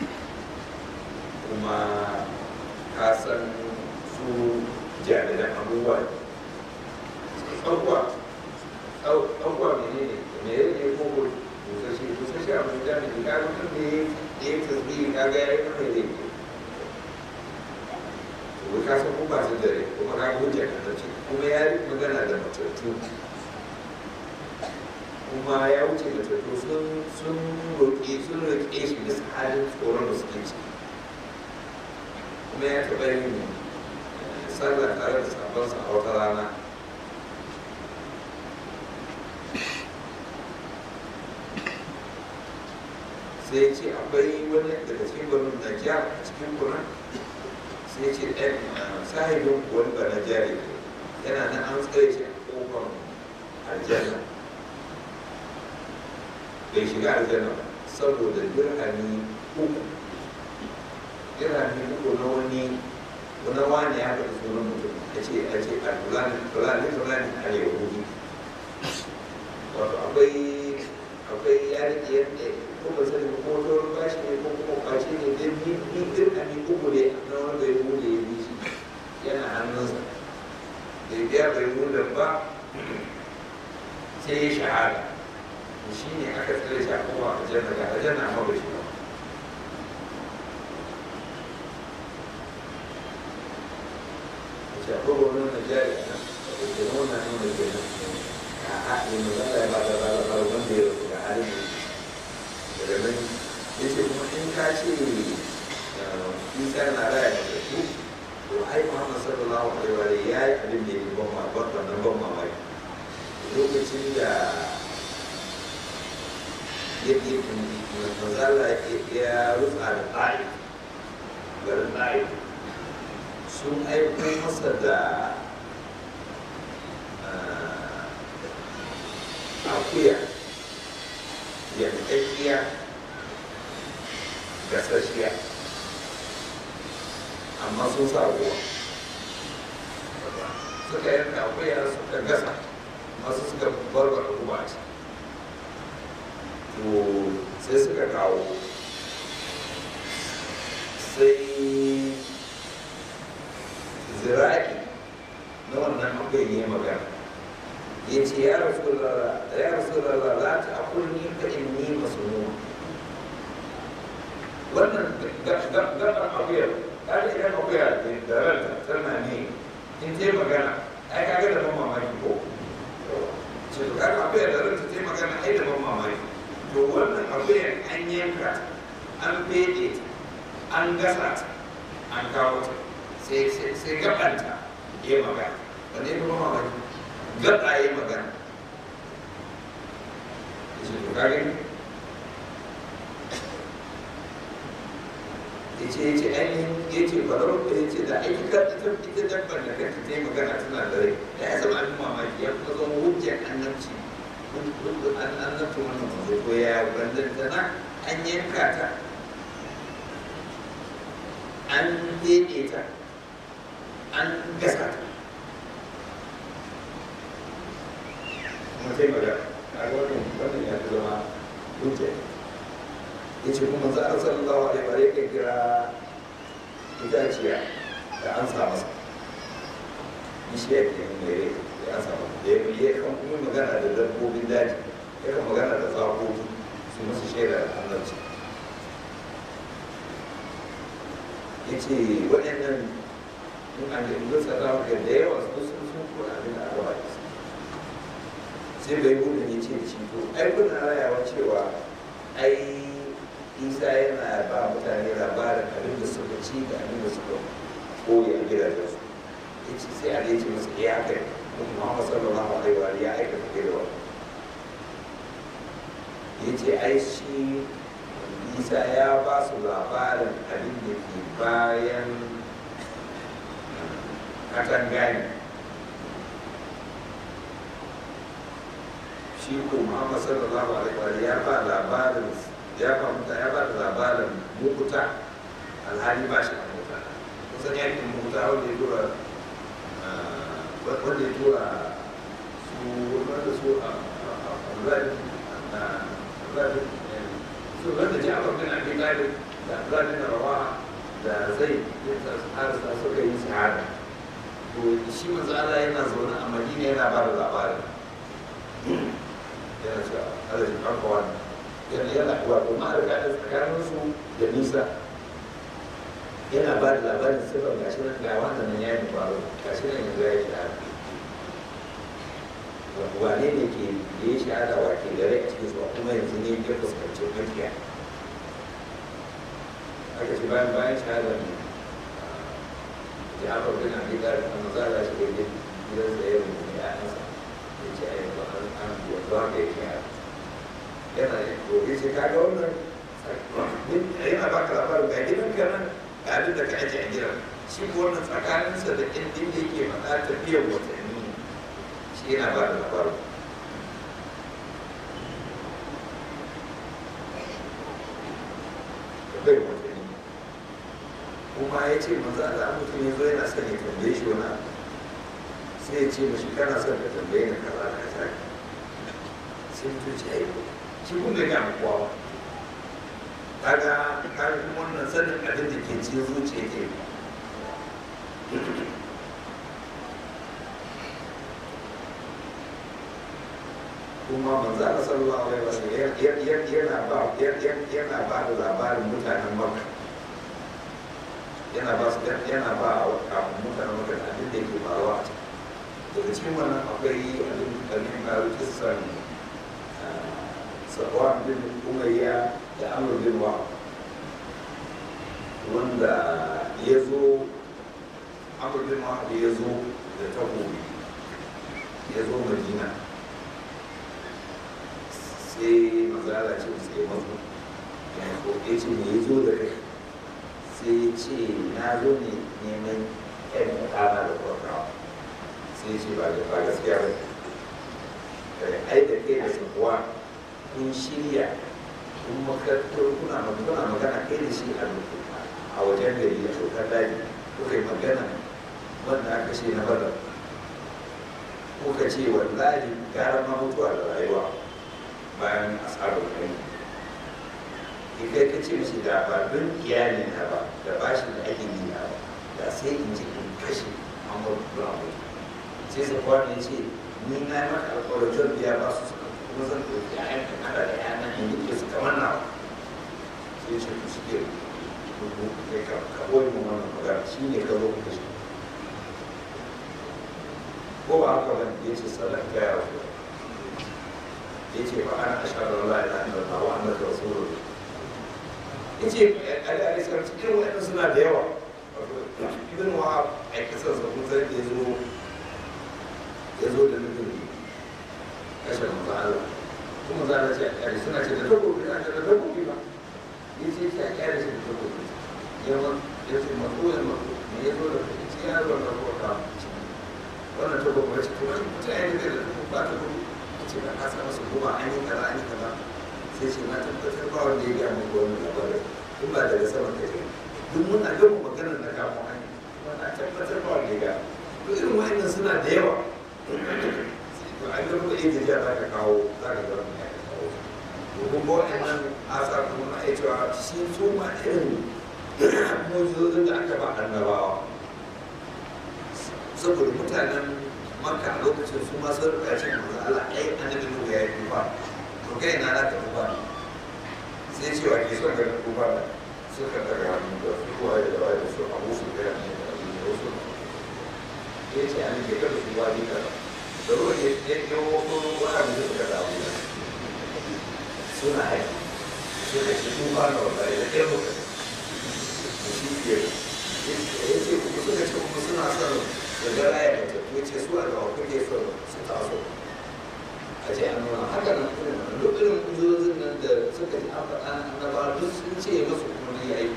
kuma ka san su jami'an abubuwa ɗaukuwa ɗaukuwa mene ne mene ne ko ko busashe busashe a mun jami'in ka ga mutum ne ya yi tasbihi ka ga ya yi kamar da yake to ka san kuma su dare kuma ka ga hujja kan ce kuma ya yi magana da matattu kuma ya wuce matattu sun sun roƙe sun roƙe shi bisa halin tsoron da suke ciki kuma ya taɓa yin sallah tare da sabonsa a wata rana sai ce akwai wani daga cikin gwanin najiya a cikin kuna sai ce ɗan sahibin wani ba na jari yana nan an tsaye shi a ƙofar aljanna bai shiga aljanna ba saboda dirhami uku dirhami uku na wani wani wani ya faɗi sunan mutum a ce a ce a fulani fulani fulani a yahudi wato akwai akwai yari yadda ko ba sani ko wani wani bashi ne ko kuma kwace ne dai bi bi din a ni uku ne na wani bai bude ya bi shi yana hannunsa da ya bai bude ba sai ya shahada shi ne aka tsare shi a kuma a janna ga a janna ma ba shi ba ce akwai wani na jari a nan da ke nuna nuna ke nan a haɗin da za a yi ba da ba da ba wanda ya rasu ga halin da daga nan ya ce kuma in ka ce isa na raya da su to ai muhammad sallallahu alaihi wa sallam ya yi abin da ya yi ban mamaki wannan ban mamaki lokacin da ya ke mazala ya rutsa da ɗari garin ɗari sun aiko masa da akuya yankakkiya gasashiya amma sun sa ruwa suka yanka akuya suka gasa masu suka barbara ruwa ce to sai suka kawo sai zira'i na wannan akwai ne magana ya ce ya rasu ya rasu lalla za ta akulni ka in ni masu nuna wannan gaban akuyar ta idan akuyar da ranta tana ne in ce magana ai kaga da ban mamaki ko ce to kaga akuyar da ranta ce magana ai da ban mamaki to wannan akuyar an yanka an fede an gasa ta an kawo ta sai gabanta ya magana wanda ya kuma mamaki gaba ya magana ya ce to kage ya ce ya ce ainihin ya ce farar da ya ce da aiki ka ita ita dabbar da kanta ta yi magana tana da rai da ya zama abin mamaki ya kuma zama hujjar annabci annabci wannan manzo ko ya bandantana an yanka ta an fede ta an gasa ta kuma sai magana a wannan wannan ya fi zama hujja ya ce kuma za a sallallahu alaihi wa ya kira itaciya da an sa masa bishiya ke yin mere da an sa masa da ya ya kan kuma magana da dabbobin daji ya kan magana da tsakoki su masu shaidar annabci ya ce waɗannan in an yi gusa za mu da yawa su sun sun kura abin da aka baki sai bai buɗe ya ce da shi to ai kuna rayawa cewa ai isa yana ba mutane labarin abin da suka ci da abin da suka koyi a gidajensu ya ce sai a ce masa ya kai kuma Muhammad sallallahu alaihi wa ya aikata kai da wani ya ce ai shi isa ya ba su labarin abin da ke bayan katangani shi ko muhammad sallallahu alaihi wa ya ba labarin ya ba muta ya ba da labarin mukuta alhali ba shi a mota kusan yakin mukuta wanda ya tura wanda ya tura su wanda su a Abdullahi su wanda ji abu bin abin galib da Abdullahi na rawa da zai harsa suka yi shahada to shi manzo Allah yana zaune a Madina yana ba da labarin yana cewa Allah ya kafa wannan yana yana wato ma'arika da tsakanin su da nisa yana ba da labarin sirrin gashi nan ga wannan nan yayin faru gashi nan yanzu ya yi shahada wane ne ke da ya shahada wa ke gare a cikin su kuma yanzu ne ya fuskanci makiya aka ce bayan bayan shahada ne jafar bin abi da kuma za a shiga gidan da ya rubuta ya nasa ya ce a yanzu an an yanzu haka ya shahada yana da to ya ce kaga wannan yana baka labarin ga gidan ka nan ga abin da ka aje a gidan shi ko wannan tsakaninsa da inda yake faɗa tafiyar watanni shi yana ba da labarin bai watanni kuma ya ce manzo Allah mutum ya zo yana son ya tambaye shi wani abu sai ya ce mashi kana son ka tambaye ni kaza da kaza sai mutum ce ai shi kun ga ga kowa kaga kaga kuma wannan sanin abin da ke cikin zuciya ke kuma manzo Allah sallallahu alaihi wasallam yana ba yana ba da labarin mutanen Makka yana ba su yana ba a mutanen Makka abin da yake faruwa a daga cikin wannan akwai abin da ne ba kisan Safwan bin Umayya da Amr bin Wa wanda ya zo Amr bin Wa ya zo da takobi ya zo Madina sai mazala ce sai mazu ya ko ya ce me ya zo da kai sai ya ce na zo ne neman yan mutana da kwarkawa sai ya ce ba da ba gaskiya ba kai ai da kai da sakuwa kun shirya kun makarantar kuna magana magana kai da shi a wajen gari a shokar daji kuka yi magana wanda aka ce na badar kuka ce wallahi gara ma mutuwa da rayuwa bayan asarar kai in kai ka ce mishi da ba don iyali na ba da ba shi da ake yi na ba da sai in ji in kashe amur brown sai su kwana ya ce ni na yi maka alkawarin zan biya ba su suka kuma zan ɗauki ƴaƴan ka kada da ƴaƴan in yi su kamar nawa sai ce ku suke rubu kai ka ka boye mu wannan magana shi ne ka zo ku kashe ko ba haka ba ya ce sallar gaya wa ya ce ba ana ashadu Allah ila inda Allah wa annaka rasulullah ya ce al'adari sarki irin wa'annan suna da yawa ibn wahab a kasar sa kun san ya zo ya zo da nufin kashe manzo Allah kuma za a ce a kyare suna ce da takobi na ce da takobi ba ya ce ce a kyare shi da takobi yawan ya ce mako ya mako me ya zo da kai ce ya zo da kota wannan takobi ya ce to wani mutane da da takobi ba takobi ce ba ka samu su kuma an yi kaza an yi kaza sai ce na tabbatar ba wanda ya gaya muku wani labarin in ba daga sama ka ce duk muna gama maganar da kamo an yi kuma na tabbatar ba wanda ya gaya duk irin wa'annan suna da yawa to an gama da yadda jiya za ka kawo za ka zama ya ka kawo to kuma wa'annan asa kuma na iya cewa shi su ma irin mujizozin da aka ba annabawa saboda mutanen maka a lokacin su ma sun rika cin manzo Allah ai annabi Nuhu ya yi tufa to kai na naka tufa sai ce wa ke son ga tufa da suka daga hannu da su kuwa da dawa da su abu su ga ne da abu da wasu ya ce an ke kada su wani ka da ruwan ya ya ya wato wani abu da suka dawo da suna haiki suka ce tufa na wallahi da ɗaya muka shi ke ya ce kuma suka ce kuma suna son da raya da tafiye ce su a gawa kuke so su taso a ce an nuna haka nan kuma duk irin kujozin nan da suka ji an faɗa na ba duk sun ce masu kuma ne ya yi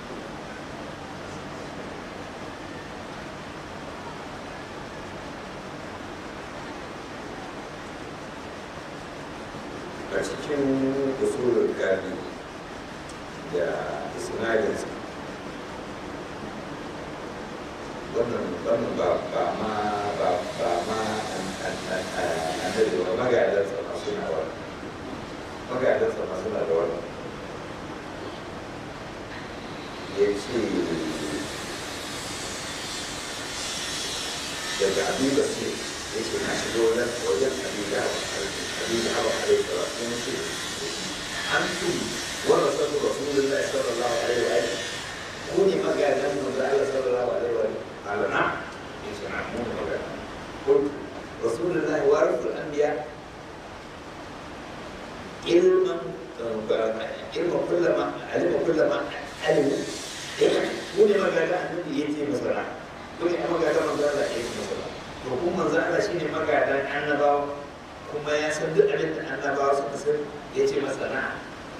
a cikin usulul gani da isnadinsa wannan wannan ba ba ma ba ba ma annabi ba magadansa ma suna wannan magadansa ma suna da wannan ya ce daga abin da ce ya ce na shiga wajen wajen abin da abin da haɓa a rai tsara sun ce an tun wanda sabu rasulullahi sallallahu alaihi wa sallam ku ne magadan manzo Allah sallallahu alaihi wa sallam قال نعم ليس معمول ولا قلت رسول الله وارث الانبياء علما علم كل ما علم كل ما علموا wani magana annabi ya ce masana wani magana magana ya ce masana to kuma manzo Allah shine magadan annabawa kuma ya san duk abin da annabawa suka san ya ce masana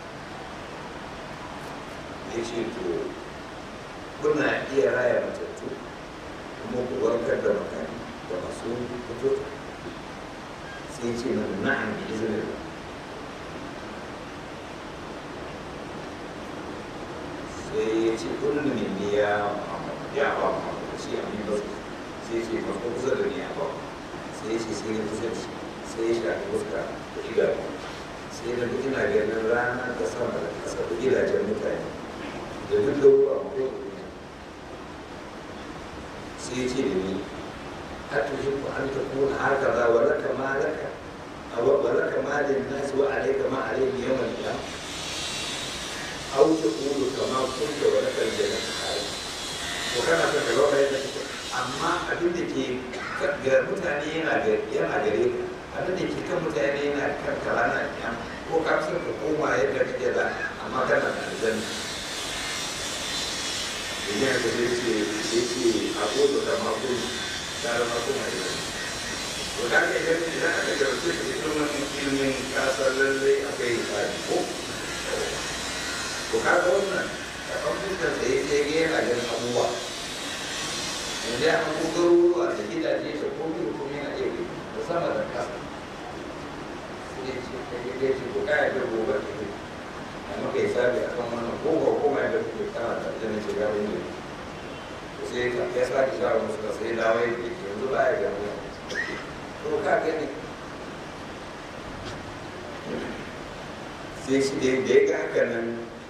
ya ce to kuna iya raya matattu kuma ku warkar da makani da masu fito sai ce na na'am bi izinin sai ya ce kullum ne ya ya ba mu shi a min basu sai ce ba ko kusa da ni a ba sai ce sai ya kusa da shi sai ya shafi fuska da idanu sai da duk ina ganin rana da sama da ƙasa da gidajen mutane da duk da ruwa ko sai ya ce da ni har ta shi an ta kuna haka za wa laka ma laka wa laka ma lin nasi wa alaika ma alaihim yawmal qiyamah aw taqulu kama kunta wa laka al-jannatu kharij to kana son ka zauna yadda kake amma abin da ke ga mutane yana yana gare ka abin da ke kan mutane yana kan kalana kiyam ko ka san ka koma yadda kake da amma kana da aljanna idan ka zai ce yake a kodo da makon tare makon a yau to da ka idan idan aka jarabce ka da ilimin ilimin kasar lallai akwai tsari ko to ka ga wannan a kan fuskar da yake yana ganin abubuwa yanzu ya kan garuruwa da gidaje da komai da komai na iya da sama da kasa sai ce kai ya ce ko kaya da gobe ta ke a maka yi sabi a kan wannan ko ba ko mai da kuke kana da aljanna ce ga wani to sai ka ya sake shawar musu da sai dawo ya ke yanzu ba ya gani to ka gani sai shi da ya ga haka nan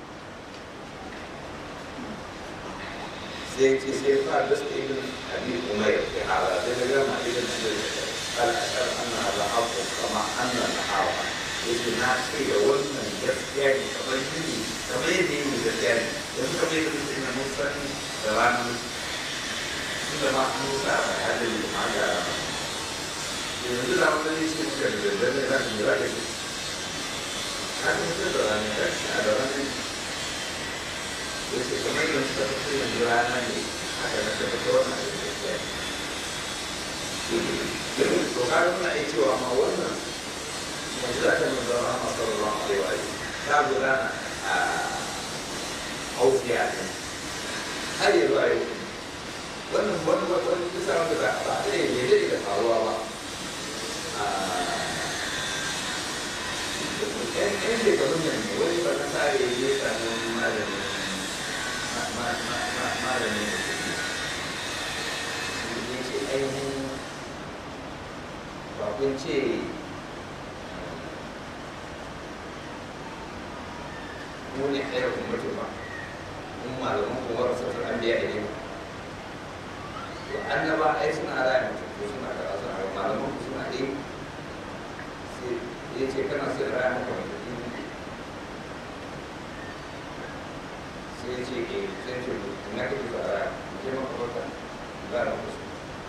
sai ce sai fa da su ibn abi umayr ya hala sai da gama ibn al ashar anna ala haqqu kama anna al hawa yake na ce da wannan gaskiya ne kamar yini kamar yadda yini gaskiya ne yanzu kamar yadda mutum na musan da ranar tunda ma an musa a hadin ma ga yanzu da wani ne ce muka da daddare za ka yi za ka ce haka mutum da ranar a da ranar yace kamar yin suka fi yanzu rana ne aka na tafi ta wannan abin da ya to ka nuna iya cewa ma wannan majira ta manzo Muhammad sallallahu alaihi wa alihi ta gudana a Ausiya ne har yanzu a yau wannan wani wani kisa wanda ba ba da ne ne da faruwa ba yan yan shekarun yanzu wani ba na sare ya samu malami malamin ya ce ainihin ba kun ce mu ne ɗaya ummatu ba mun malaman kuma rasatul anbiya ne to annaba ai suna raya mutum ko suna kaza suna raya malaman ku suna ɗaya sai ya ce kana sai raya maka mutum sai ce ke sai ce na kake fara je maka baka ba na kusa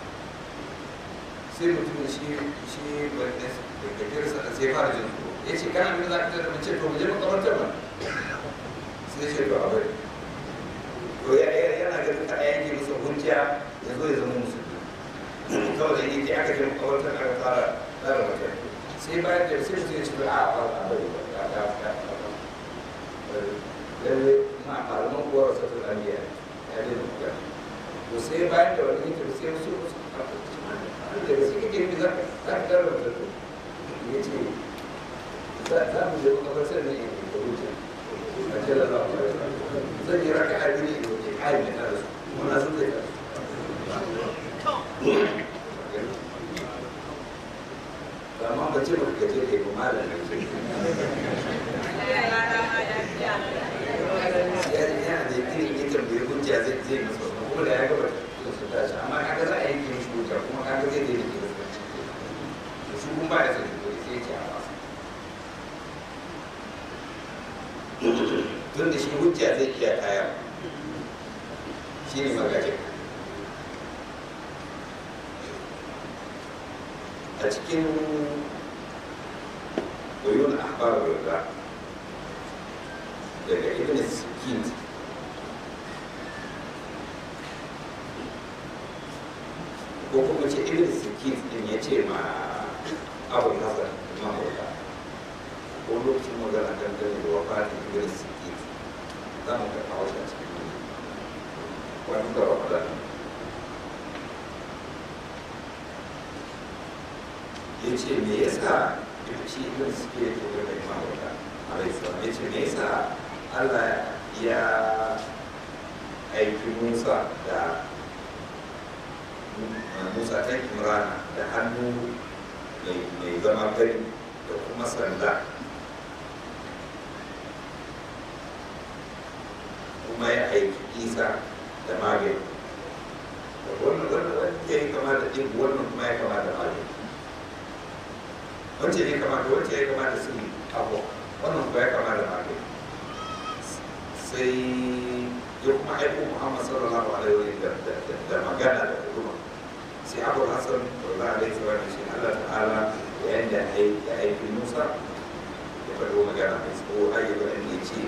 sai mutum shi shi wanda da kafir sa sai fara jin tsoro ya ce kana min za ka tare mace to mu je maka baka ba sai ce to abai to ya yana ga duka ayan ke musu hujja ya zo ya zama musulmi kawai da yake aka je maka baka aka fara tsara mata sai bayan da sai mutum ya ce a a a bari ba ya ya ya lalle ma malaman kuwa wasu sun amiya ya dai da kuka to sai bayan da wani yake sai wasu wasu da gaske kake yi za ka tara da su ya ce za mu je makabartar ne in da wuce a ce da za mu zan yi raka a gini da wuce kayan da tara su muna sun zai tara amma ba ce ba ka je kai ba malam yana da irin ya tambayi hujja zai zai musu kuma da ya gaba su tashi amma kaga za a yanke mishi hujja kuma kaga zai zai rike da su kun ba ya son hujja sai ce a wasa tun da shi hujja zai iya kaya shi ne magajin a cikin uyun ahbar da daga ibn sikint ko kuma ce ibn sikint din ya ce ma abu hasan imam bauta ko lokacin magana dangane da wafatin ibn sikint za mu ga kawo shi a cikin wani da ramadan ya ce me yasa shi ibn sikint ya ke da imam bauta alaihi salam ya ce me yasa Allah ya aiki musa da musa ta imrana da hannu mai zama fari da kuma sanda kuma ya aiki isa da magani wannan wannan wanda ya kama da ɗin wannan kuma ya kama da magani wacce ne kama da wacce ya kama da sirri abu wannan kuma ya kama da magani sai ya kuma aiko muhammad sallallahu alaihi wa da magana da hukuma sai abu hassan sallallahu alaihi wa sallam shi allah ta'ala yayin da ya aiki musa ya faɗo magana mai tsawo har yi bayan ya ce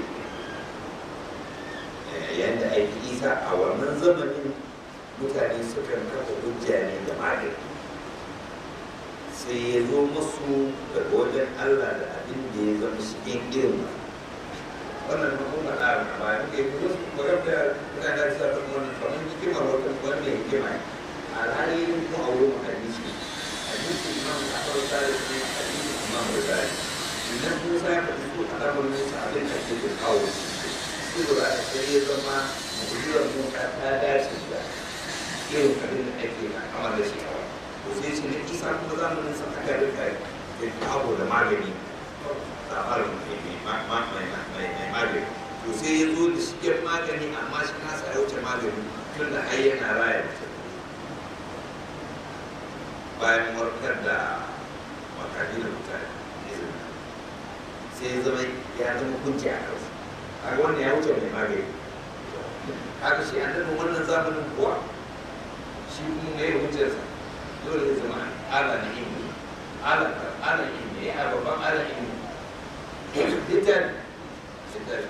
yayin da aiki isa a wannan zamanin mutane sukan kafa hujja ne da magani sai ya zo musu daga wajen allah da abin da ya zama shi irin wannan kuma a bayan da ya kuma su magana da mutane da sa kan wannan kamar hikimar wata wanda ya hikima a alhali kuma a wurin hadisi hadisi imam a farka da shi hadisi imam da zai idan musa ya faɗi su a damar musa abin da ke da kawo su da sai ya zama mu'ujizar musa ta dace da irin abin da ake na kamar da shi kawai to sai shi ne isa kuma zamanin sa aka rika da kawo da magani labarin mai magani to sai ya zo da shigar magani amma shi kasa ya wuce magani tun da ai yana raya mutum bayan warkar da makani da mutane sai ya zama ya zama kunci a kansa kaga wannan ya wuce mai magani kaga shi an daga wannan zamanin kuwa shi kuma mai hujjarsa dole ya zama ala na ilimi ala ala ilimi ya babban ala ilimi littafi littafi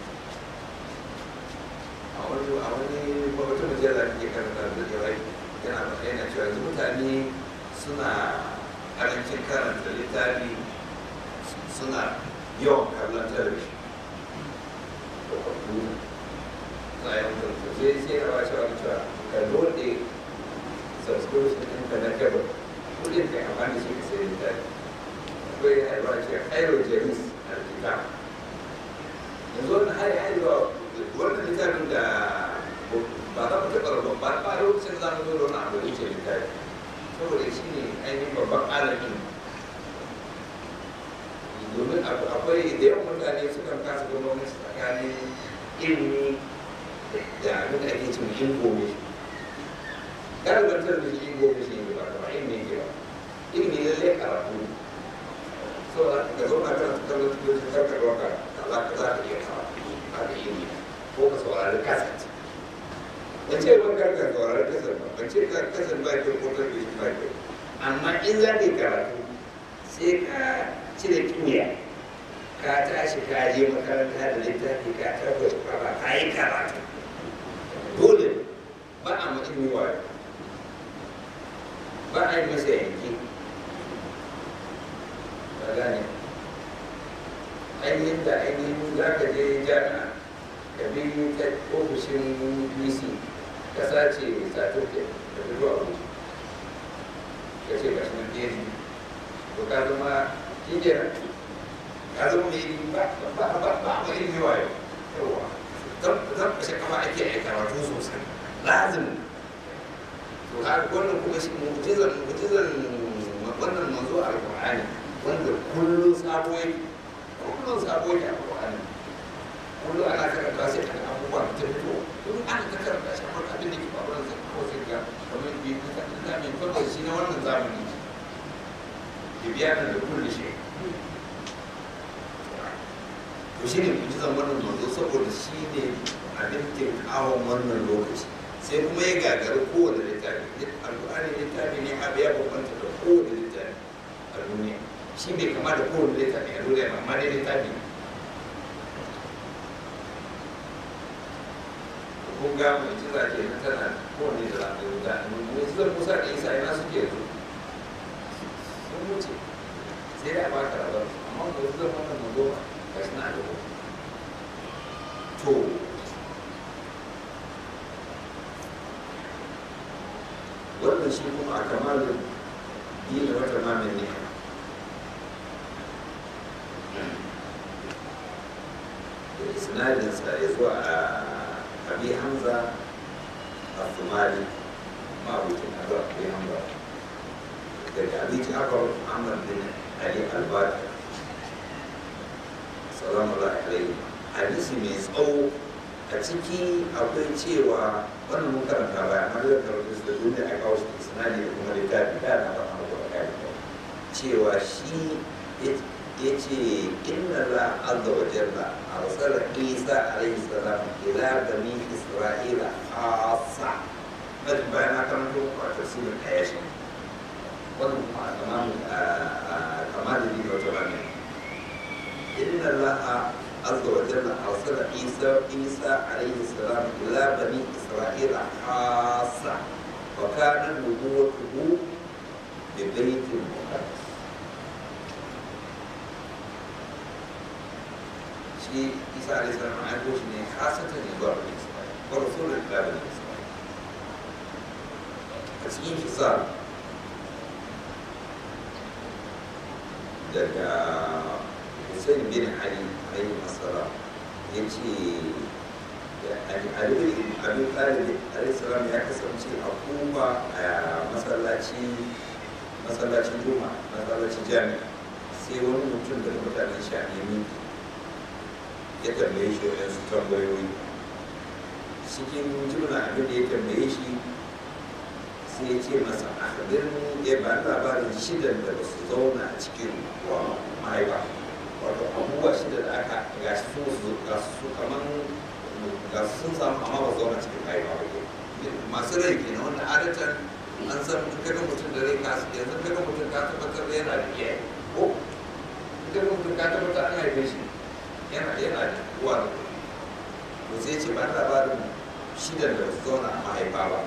a wani a wani wata mujalla da ke karanta da jawai yana ba yana cewa yanzu mutane suna karancin karanta littafi suna yawan kallon talabijin da kwamfuta na yawan kwamfuta sai sai rawa cewa cewa ka dole subscription ɗinka na kebab kudin ka amfani shi ka sai littafi akwai haihuwa cewa hairo jamis alkita yanzu wannan hari haihuwa wannan littafin da ba za mu taɓa rabon ba ba lokacin za mu zo da wani abu da yake littafi saboda shi ne ainihin babban alamin domin akwai da yawan mutane sukan kasa gwamnati tsakanin ilimi da abin da ake cin ingomi galiban talabijin ingomi shi ne ba kuma ilimi ke ba ilimi lallai karatu saboda ka zauna kana kallon talabijin karka ɗauka za ka za ka iya karatu a da ilimi ko ka saurari kaset ban ce ban karka saurari kaset ba ban ce ka kaset ba kyau ko talabijin ba kyau amma in za ka yi karatu sai ka cire kimiyya ka tashi ka je makaranta da littafi ka tabbata kwaba ka yi karatu dole ba a mutum yi wayo ba a yi masa yanki ba gane ainihin da ainihin za ka je jami'a ka bi ta ofishin bc ka sace certificate da fito a wuce ka ce ba shi na phd to ka zama shi kenan ka zama mai ilimi ba ba ba ba ba ilimi wayo yawa zan kashe kafa ake a karatu sosai lazim to ka wannan kuma shi mu'jizan mu'jizan wannan manzo alqur'ani wanda kullun sabo yake kullun sabo yake alqur'ani kullun ana karanta sai kan abubuwa ta fito kullun ana ta karanta shi amma abin da ke faruwa sai ko sai ga kamar bi ka da mai fara shi na wannan zamani bibiyanan da kulli shi to shi ne mujizan wannan manzo saboda shi ne abin kawon wannan lokaci sai kuma ya gagari kowane littafi alƙur'ani littafi ne abu ya bambanta da kowane littafi a duniya shi bai kama da kowane littafi a duniya amma dai littafi kun ga mujiza ke nan tana kowane da zaɓe da mujizar musa da isa ina suke yanzu sun wuce sai da ba ka rabar amma mujizar wannan mazo ga shi na da to wannan shi kuma a kamalin dina wata mamin ne da sinadinsa ya zuwa a abi hamza al-thumali ma abucin azar abi hamza daga abi jafar ahmad bin ali al-baqir salamu alaihi hadisi mai tsawo a ciki akwai cewa wannan mun karanta baya amma da karanta su da duniya a kawo shi sinadi da kuma littafi da na faɗa maka da kai cewa shi ya ce inna la azza wa jalla arsala isa alaihi salam ila bani isra'ila khassa bal bayan na karanto a tafsirin ayashi wannan kuma a tamamin kamar da ni wata bane inna allaha عز وجل أرسل عيسى عيسى عليه السلام إلى بني إسرائيل خاصة وكانت نبوته ببيت المقدس شيء عيسى عليه السلام عنده شيء خاصة يزور بني إسرائيل ورسول إلى بني إسرائيل أسئين حصار daga Hussein bin Ali alaihi assalam ya ce Ali bin Abi Talib alaihi salam ya kasance a Kufa a masallaci masallacin Juma masallacin Jami'a sai wani mutum daga mutanen Shamiyi ya tambaye shi waɗansu tambayoyi cikin jumla abin da ya tambaye shi sai ya ce masa a ya ba labarin shidan da ba su zauna a cikin wa mahaifa wato abubuwa shida da aka ga su su ga su kaman ga su sun samu amma ba zauna cikin mahaifa ba ke masu rai ke na wanda adatan an san in kaga mutum da rai ka yanzu kaga mutum ka tabbatar da yana da iyaye ko in kaga mutum ka tabbatar an haife shi yana yana da uwa da to sai ce ba labarin shidan da ba su zauna a mahaifa ba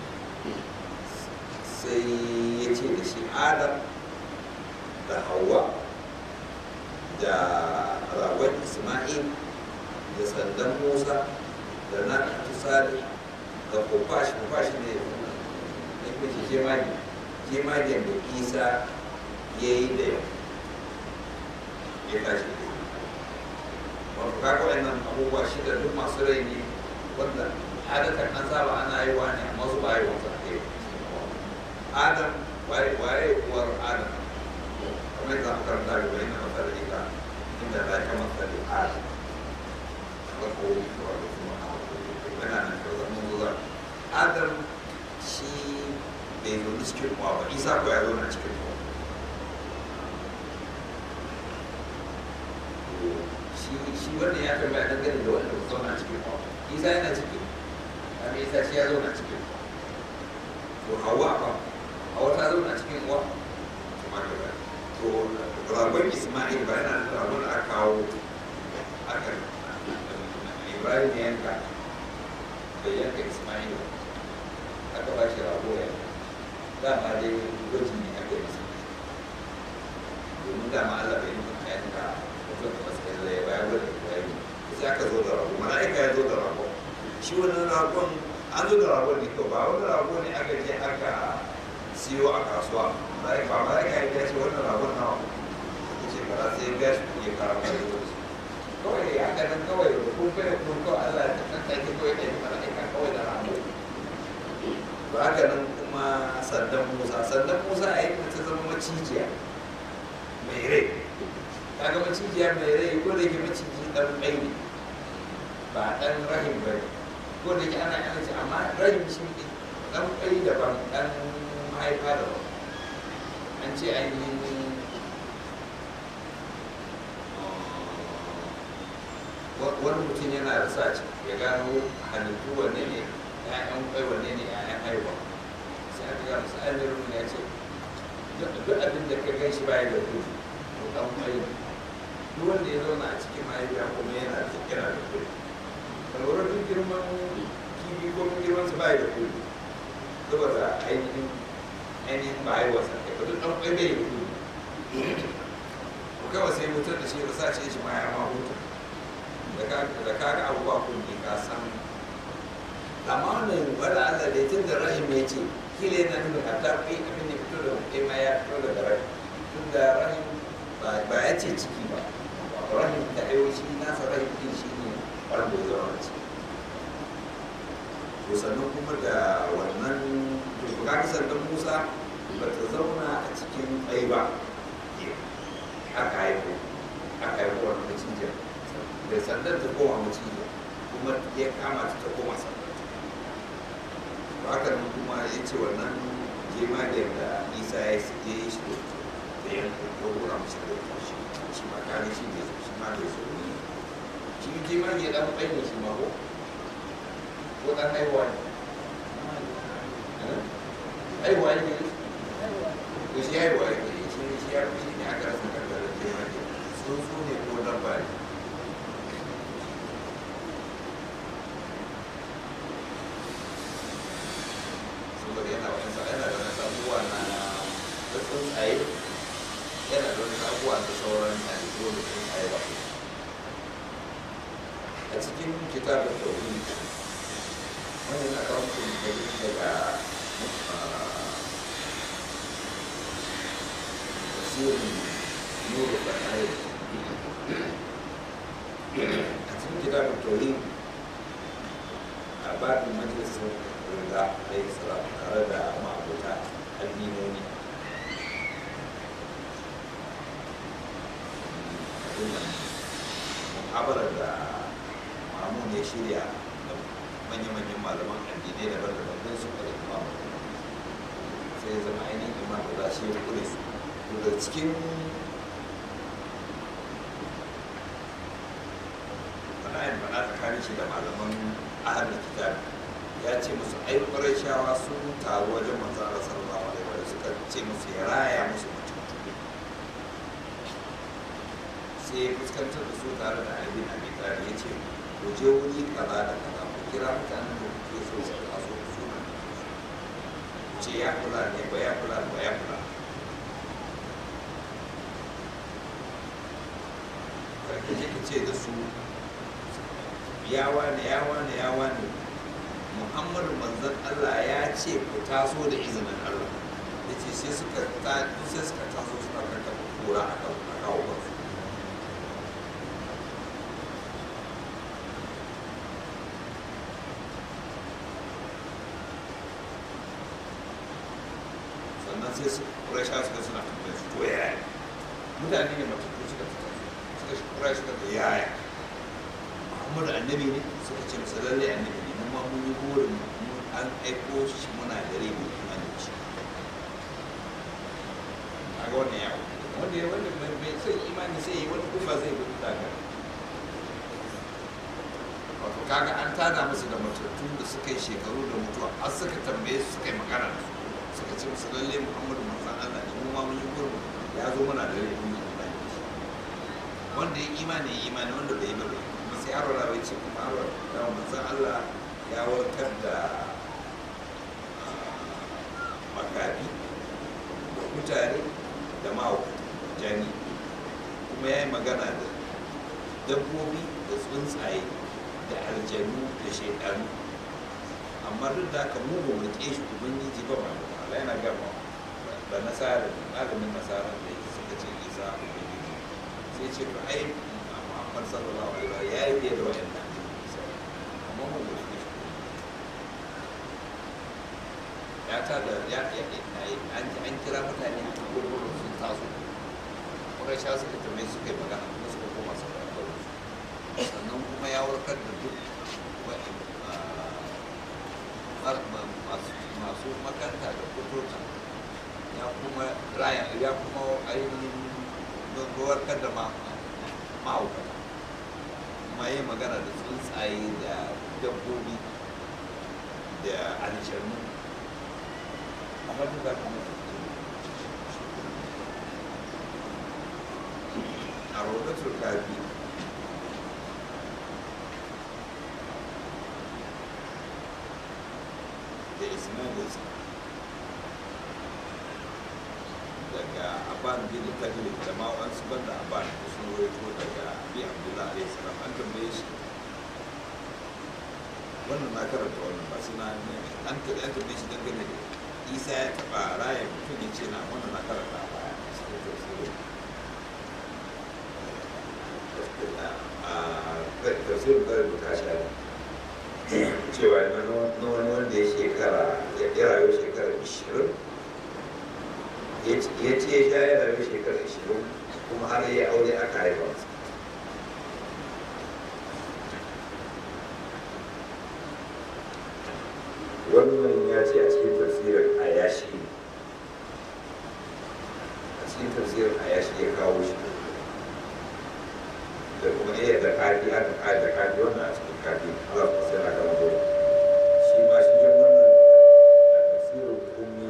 sai ya ce da shi adam da hawa da ragon isma'il da sandan musa da na tusali da kofashi kofashi ne ya kuce jemage jemagen da isa ya yi da yau ya tashi wato kaga wannan abubuwa shida duk masu rai ne wanda adatan an saba ana yi wa ne amma su ba yi wasa adam waye waye uwar adam kamar yadda aka karanta da wani na masar ita inda za ka masar da adam farko wato kuma yana nan da zama zuwa adam shi bai zo cikin uwa ba isa ko ya zo na cikin uwa shi wanda ya tambaya dangane da wanda ba zauna cikin uwa isa yana cikin amma isa shi ya zauna cikin uwa to hawa ba hawa ta zauna cikin uwa kuma da ba to ragon isma'il ba yana da ragon da aka kawo aka ibrahim ya yanka bai yanka isma'il aka ba shi rago ya dama dai gwaji ne aka yi masa domin dama allah bai yanka ka yanka mutum da masu kai zai bayan gwada ya yi sai aka zo da rago mala'ika ya zo da rago shi wannan ragon an zo da ragon ne to ba wani rago ne aka je aka siyo a kasuwa mala'ika ba mala'ika ya ce wannan ragon nawa ya ce ba sai ya biya shi kuɗi ya kara mai da kawai ya haka nan kawai da kun kai kun kawai Allah ta kan kai kawai kai mala'ika kawai da rago to haka nan kuma sandan Musa sandan Musa a yi ta zama macijiya mai rai kaga macijiya mai rai ko da ke maciji dan bai ne ba dan rahim ba ne ko da ke ana yana ce amma rahim shi ne dan bai daban dan mahaifa daban an ce ainihin wani mutum yana da sa ya gano halittu wanne ne ya'yan kwai wanne ne ya'yan haihuwa sai aka gano su amirin ya ce duk abin da ka gan shi baya da ruhu to dan kwai ne duk wanda ya zauna a cikin mahaifiya kuma yana da yana da kuɗi kalwarar duk girman kifi ko mun girman su bai da kuɗi saboda ainihin ainihin ba haihuwarsa kai ba duk ɗan ƙwai bai da kuɗi ko kawai sai mutum da shi ya sa ce shi ma ya ma hutu da ka ga abubuwa kuɗi ka san amma wannan wala Allah da tun da rahim ya ce kila yana nuna hatta kai abin da fito da kai ma ya fito daga rahim tun da rahim ba ya ce ciki ba rahim da aiwaci nasa rahim din shi ne wanda ya zama ciki to sannan kuma da wannan to kaga sannan musa ba ta zauna a cikin ɗai ba aka haifo aka haifo wani macijin da sandan ta koma macijin kuma ya kama ta ta koma sandan to haka nan kuma ya ce wannan jemagen da isa ya yi shi da ya ɗaura musu da shi shi ma kare shi ne shi ma da so ne shi jemage ɗan ɓai ne shi ma ko ko ɗan haihuwa ne haihuwa ne ko shi haihuwa ne shi ne shi ya fi shi ne aka rasa kankarar jemage tsuntsu ne ko dabba ne saboda yana wani yana da wani abubuwa na da tsuntsaye yana da wani abubuwa da sauran halittu da tsuntsaye ba a cikin kitabin tauhid wani na kawo mutum da daga tasirin nuru da ayi a cikin kitabin tauhid a babin majalisar rida alayhi salam tare da ma'abuta addinoni muhabarar da mamun ya shirya da manya-manyan malaman addinai da daban don su kare imam sai zama ainihin imam da za shi ya kure su daga cikin fana'in fana tsakanin shi da malaman ahalin kitab ya ce musu ai shawa sun taru wajen manzan Allah sallallahu alaihi wa suka ce musu ya raya musu mutum sai ya fuskantar da su tare da Ali Abi Talib ya ce ku je wuri kaza da kaza ku kira mutanen da kuke so su taso da suna ku ce ya kula ne ba ya kula ba ya kula karka je ka ce da su ya wane ya wane ya wane muhammadu manzan allah ya ce ku taso da izinin allah ya ce sai suka sai suka taso suka karka kura a kawo kansu sannan sai su kurasha suka suna tambayar su to yaya mutane ne matattu suka taso suka shi kurasha suka ta yaya muhammadu annabi ne suka ce masa lallai annabi ne mu ma mun yi burin mu an aiko shi muna dare mu imani da shi a ga wannan yawo wanda ya wanda bai son imani sai yi wani kuma zai gudu daga wato kaga an tada musu da matattu da suka yi shekaru da mutuwa har suka tambaye su suka yi magana da su suka ce musu lallai muhammadu manzan allah ne mu ma mun yi burin ya zo muna dare mu imani da shi wanda ya imani ya imani wanda bai yi ba bai kuma sai yaro na bai ce kuma yaro da manzan Allah ya warkar da makafi da mutane da mahaukata jani kuma ya yi magana da dabbobi da tsuntsaye da aljanu da shaidanu amma duk da haka mu ba mu ke shi ubangiji ba ma Allah yana gama da nasara malamin nasara da suka ce isa ubangiji sai ce to ai Muhammad sallallahu alaihi wa ya yi fiye da wayannan amma mu ba shi ya ta da ya an an kira mutane a cikin gurbin sun taso kuma sha suka tambaye suka yi magana kuma suka koma su sannan kuma ya warkar da duk masu makanta da kuturta ya kuma raya ya kuma ainihin warkar da ma'aukata kuma yi magana da tsuntsaye da dabbobi da aljanu amma duk da kuma a rodatul kafi da ismailis daga aban bin tajiri da ma wasu banda aban da sun rawaito daga bi abdullahi alaihi salam an tambaye shi wannan na karanta wannan ba suna ne an ta an tambaye shi dangane da isa ya taba raya mutum ya ce na wannan na karanta a baya sai da sai a tafsirin kare da tashi ne cewa na na wani wanda ya shekara ya rayu shekara ishirin ya ce ya sha ya rayu shekara ishirin kuma har ya aure aka haifa masa wannan ya ce a cikin tafsirin ayashi a cikin tafsirin ayashi ya kawo shi da kuma iya da kafi aka kaji da kafi wannan a cikin kafi Allah ku sai na kama dole shi ma shi jin wannan a tafsirin kummi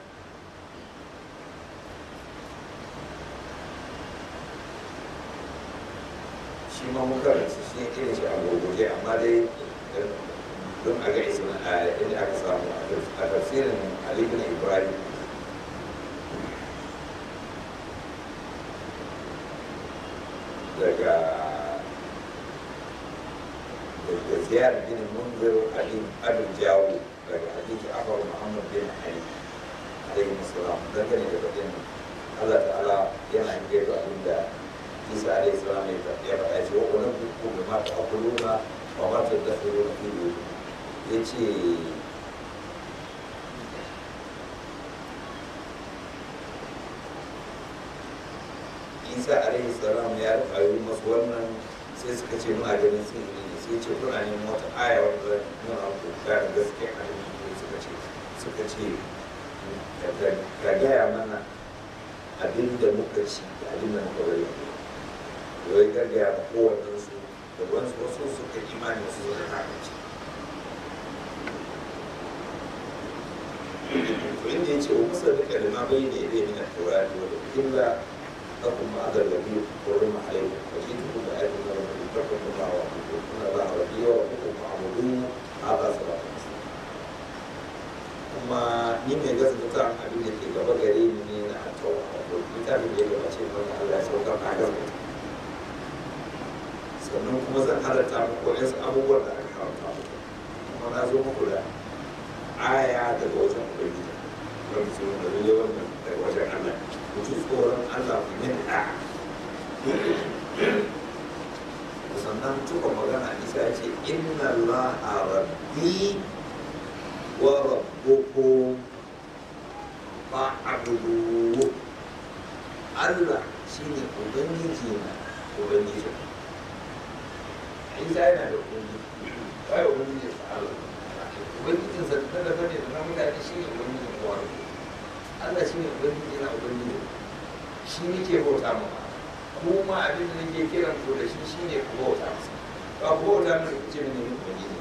shi ma muka rinsu shi irin shi a gurguje amma dai don a ga isma a inda aka samu a tafsirin Ali bin Ibrahim daga daga ziyar bin munzir Ali Abin Jawo daga hadisi Afar Muhammad bin Ali alaihi musallam dangane da bakin Allah ta'ala yana gaito abinda Isa alaihi salam ya faɗa ce wa wani buku da mata akuluna wa mata da tsoro fi ya ce isa alaihi salam ya rufayi masu wannan sai suka ce muna ganin sihiri ne sai ce kuna neman wata aya wanda nuna ku gane gaskiya a cikin suka ce suka ce ka gaya mana abin da muka ci da abin da muka bari wai gaggaya ma kowannen su da wasu wasu suka imani wasu suka kafin وإن يجي ومصدق لما بين يديه من التوراة والإلا لكم ما هذا الذي حرم عليكم فجئتكم بآية من ربكم فاتقوا الله وأطيعوا إن الله ربي وربكم فاعبدوه هذا صراط kuma ni mai gaskata abin da ke gaba gare ni ne na tawa wato littafin da ya gabace mana Allah ya saukar na gaskata sannan kuma zan halatta muku wasu abubuwan da aka haramta muku kuma na zo muku da aya daga wajen ubangiji wanda su da lalle wannan daga wajen Allah ku ji tsoron Allah ku yi da sannan tuka magana isa ya ce inna Allah rabbi wa rabbukum fa'budu Allah shine ubangiji na ubangiji isa yana da ubangiji kai ubangiji Allah ubangijin sa ta da bane da na mutane shi ne ubangijin kowa Allah shi ne ubangiji na ubangiji shi nake bauta ma kuma abin da nake kiran ku da shi shi ne ku bauta masa ba ku bauta masa ku ce mini ubangiji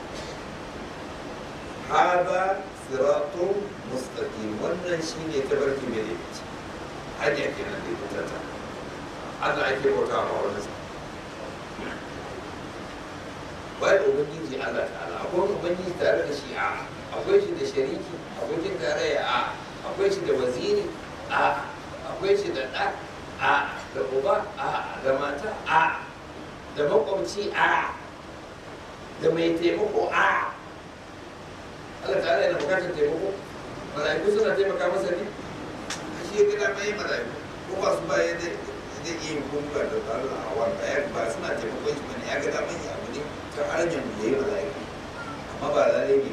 hada siratun mustaqim wannan shi ne tabarki mai da yake hanya kenan da ita ta Allah ake bauta ma wannan bai ubangiji Allah ta'ala akwai ubangiji tare da shi a akwai shi da shariki abokin tarayya a akwai shi da waziri a akwai shi da ɗa a da uba a da mata a da makwabci a da mai taimako a Allah ta'ala yana bukatar taimako mala'iku suna taimaka masa ne a shi ya gida mai mala'iku ko ba su ba ya zai iya yin kuma da tsarin a wanda ya ba suna taimakon shi bane ya ga daman ya abu ne ta hanyar da ya yi mala'iku amma ba lalle ne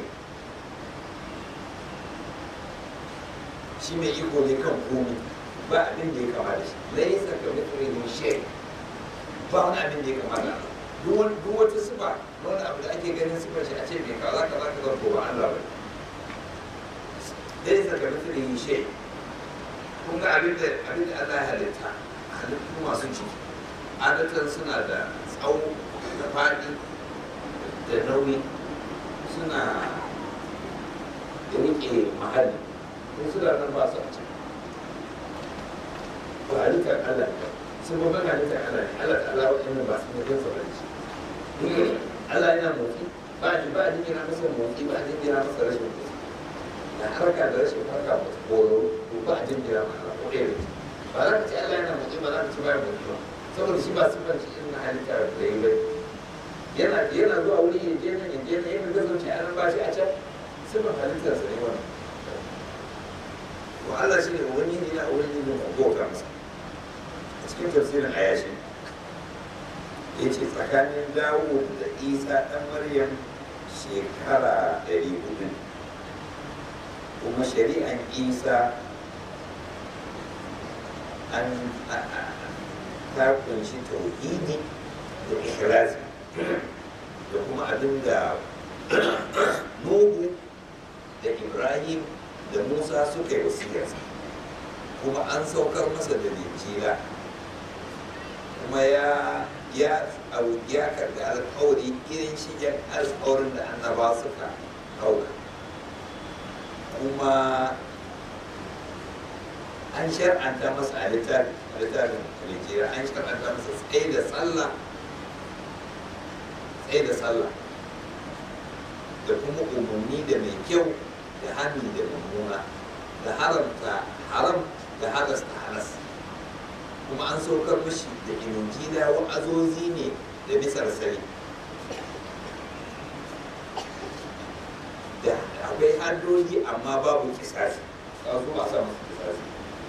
shi mai iko ne kan komi ba abin da ya kama da shi laisa ka mithlihi min shay ba wani abin da ya kama da Allah duk wata sifa wani abu da ake ganin sifar shi a ce mai kaza kaza kaza ko ba Allah ba laisa ka mithlihi min shay kun ga abin da abin da Allah ya halitta halittu masu ciki adatan suna da tsawo da faɗi da nauyi suna da riƙe mahalli ko suna nan ba su a ciki ba halittar Allah ne sun ba halittar Allah ne Allah ta Allah waɗannan ba su ne kan sauran shi Allah yana motsi ba a ba a jingina masa motsi ba a jingina masa rashin motsi na harka da rashin harka ba boro ba a jingina masa ko ɗaya ba za ka ce Allah yana motsi ba za ka ce ba ya motsi ba saboda shi ba siffar shi irin halitta da yi ba yana yana zuwa wuri ya je nan ya je nan yana gazo ce an ba shi a can siffar halittarsa ne wannan wa Allah shi ne wani ne na wani ne na bauta masa a cikin tafsirin ayashi ya ce tsakanin dawo da isa ɗan maryam shekara ɗari hudu kuma shari'an isa an ta kunshi tauhidi da ikhlasi da kuma abin da nuhu da ibrahim da musa suka yi wasiyarsa kuma an saukar masa da linjila kuma ya ya ya karɓi alƙawari irin shigen alƙawarin da annaba suka ɗauka kuma an shar'anta masa a littafin a littafin linjila an shar'anta masa tsaye da sallah tsaye da sallah da kuma umarni da mai kyau da hannu da mummuna da haramta haram da halasta halas kuma an saukar mashi da injila wa'azozi ne da bisar sari da akwai haddoji amma babu kisasi a zo a sa masu kisasi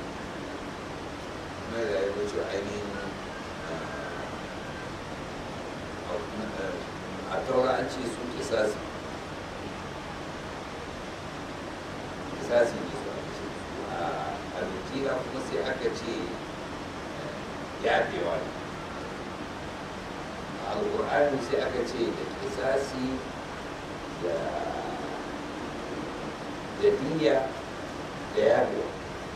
mai da ya wuce ainihin a taura an ce su kisasi kisasi ne su aka ce a injila kuma sai aka ce yafewa ne a alƙur'ani sai aka ce da kisasi da da diya da yafewa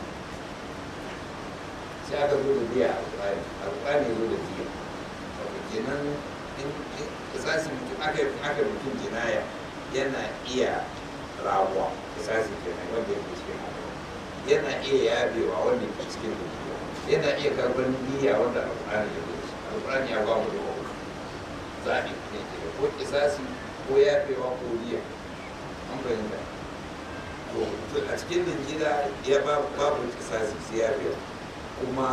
sai aka zo da diya a alƙur'ani alƙur'ani zo da diya wato kenan in kisasi mutum aka aka mutum jinaya yana iya ramuwa kisasi kenan wanda yake cikin alƙur'ani yana iya yabewa wanda ke cikin rubutu yana iya karɓar niyya wanda alƙur'ani ya zo shi alƙur'ani ya ba mu da wauka zaɓi ne ke da ko kisasi ko yafewa ko niyya an fahimta to a cikin linjila ya ba babu kisasi sai yafewa kuma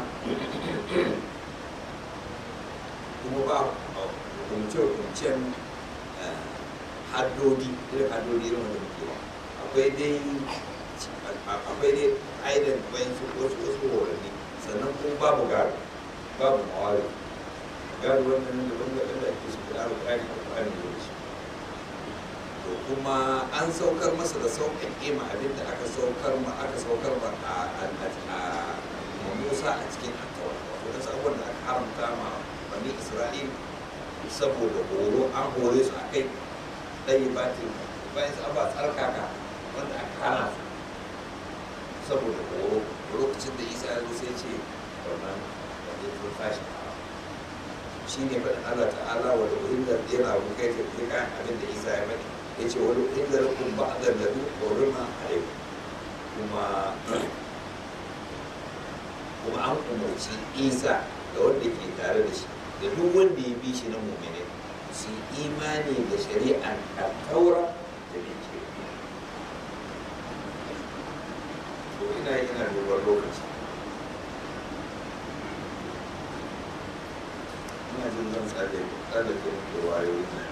kuma ba hukunce-hukuncen haddodi irin haddodi irin wanda muke ba akwai dai akwai dai aidan wayansu wasu wasu horanni sannan kuma babu gado babu mawari gado wannan da wanda da ake su da alƙari da alƙari da shi to kuma an saukar masa da sauƙaƙe ma abin da aka saukar ma aka saukar ma a Musa a cikin attawa wato da abubuwan da aka haramta ma bani Isra'il saboda horo an hore su a kai ɗaya batin bayan su ba tsarkaka wanda aka hana su saboda horo lokacin da isa ya zo sai ce wannan wanda ya tashi shi ne faɗin allah ta'ala wa da uhillar yana rukai ta fi kayan abin da isa ya faɗi ya ce wani uhillar kun ba a dandadu horima a yau kuma kuma an umarci isa da wanda ke tare da shi da duk wanda ya bi shi na mummune su imani da shari'ar taura da bai ke to ina ina duban lokaci ina jin zan tsale tsale da muke wayoyi na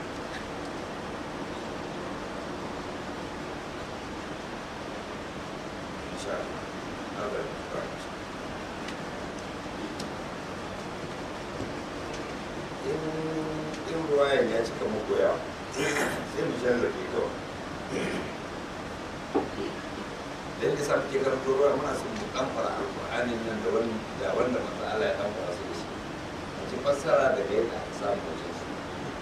insha Allah Allah ya fara in ruwayan ya cika muku yawa sai mu shallafe kawai dan da sa muke karanto ruwa muna son mu dan fara alqur'anin nan da wani da wanda manzo Allah ya dan fara su da shi mu ci fassara daga yadda aka samu wajen su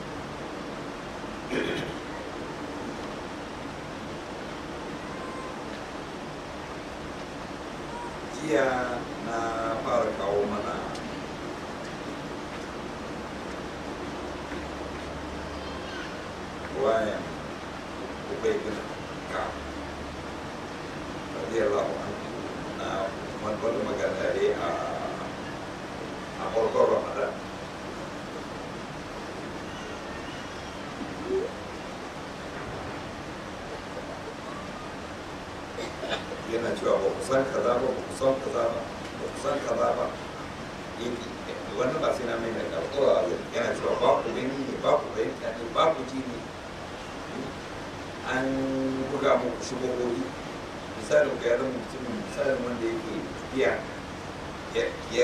jiya na fara kawo mana ruwayan ubay bin ka'ab radiyallahu anhu na wani magana ne a a farkon ramadan yana cewa ba ku san kaza ba ba ku san kaza ba ba ku san kaza ba yake wannan ba sai na mai mai karɓuwa yana cewa ba ku gani ne ba ku fahimta ne ba ku ji ne an buga muku shigogogi misalin ga yaran mutumin misalin wanda yake tafiya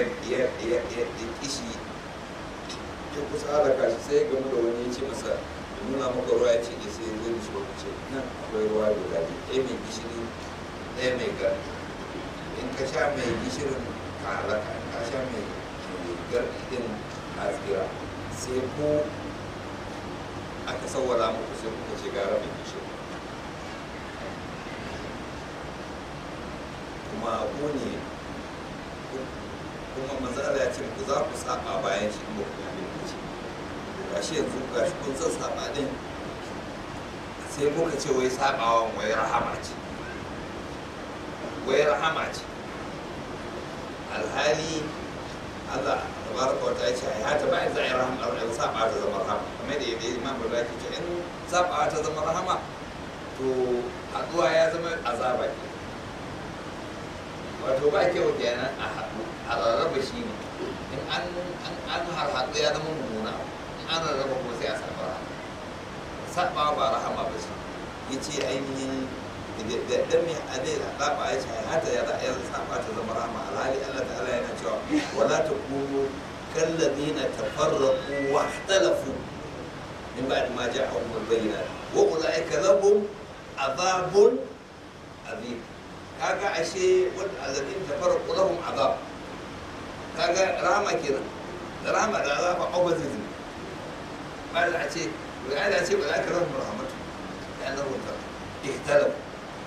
ya kishi ya kusa halaka shi sai gamu da wani ya ce masa nuna maka ruwa ya ce ne sai zai da shi wani ce nan akwai ruwa guda biyu ɗaya mai gishiri ɗaya mai gari in ka sha mai gishirin ka halaka in ka sha mai gari ɗin a tsira sai ko aka sawwala muku sai kuka ce gara mai gishiri kuma ko ne kuma manzala ya ce ku za ku saba bayan shi ba ku yi ce ga shi yanzu ga shi kun san saba din sai muka ce wai sabawan wai rahama ce wai rahama ce alhali Allah tabaraka wa ta'ala ce ya ta bayan za a yi rahama a saba ta zama rahama kamar da yadda imam da zaki ce in saba ta zama rahama to haduwa ya zama azaba ke wato ba kyau kenan a haɗu a rarraba shi ne in an an harhaɗu ya zama mummuna in an rarraba kuma sai a saba rahama saba ba rahama ba ce ya ce ainihin da dan mai adai da ɗaba ya ce hata ya za'a yanzu saba ta zama rahama alhali Allah ta'ala yana cewa wala ta kunu kallazina tafarraqu wa ikhtalafu min ba'd ma ja'ahum al-bayyinat wa ulaika lahum azabun azim kaga ashe wanda azabin tafarraqu lahum azab kaga rahama kenan da rahama da azaba opposite ne ba da a ce ba da a ce ba za ka rahama rahmatu ya nan wuta ihtalaf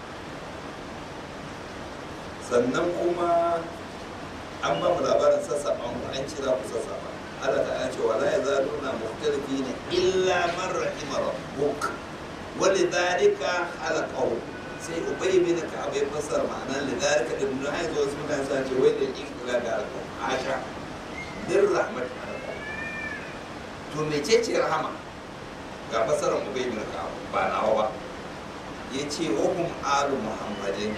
sannan kuma an ba mu labarin sassaɓa mu an ci za ku sassaɓa Allah ta ce wala ya zalu na muhtalifi ne illa man rahima rabbuk wali dalika halaqahu sai ubay bin ka'ab ya fassara ma'anar lidalika da mun haizo wasu mutane sun ce wai da ikila da alƙaw asha dir rahmat to mecece rahama ga fassarar ubay bin ka'ab ba nawa ba yace wa hum alu muhammadin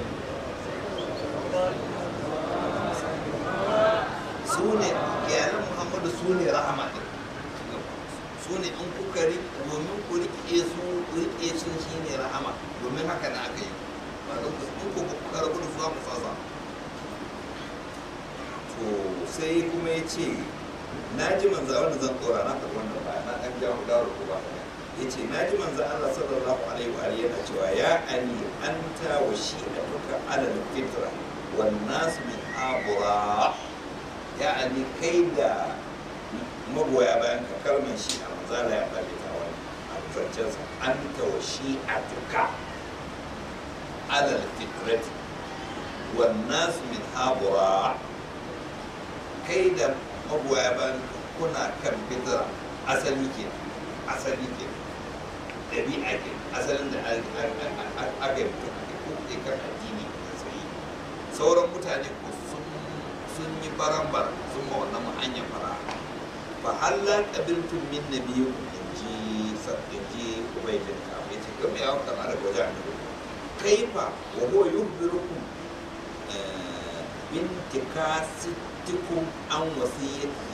su ne iyalan muhammadu su ne rahama ɗin su ne in kuka domin ku riƙe su riƙe sun shi ne rahama domin haka na aka yi ba don ku in ku kuka rabu da su za ku sasa to sai kuma ya ce na ji manza wanda zan tsora na faɗi wannan ba na ɗan jawo gawar ku ba ya ce na ji manza Allah sallallahu alaihi wa alihi yana cewa ya ali anta wa shi da duka alal fitra wan nas min abura ya ali kai da magoya bayan ka kalmar shi a manzala ya faɗi ta wani a zancensa an ta wa shi a duka alal fitrati wan nas min abura kai da magoya bayan kuna kan fitra asali ke asali ke ɗabi'a ke asalin da aka yi mutum ake kuɗe kan addini da tsayi sauran mutane ko sun yi barambar sun ma wannan hanyar fara fa halla qabiltum min nabiyyu inji inji ubaydin ka ya ce kuma ya kana da goja ne kaifa wa huwa yukhbirukum bin tikasitikum an wasiyati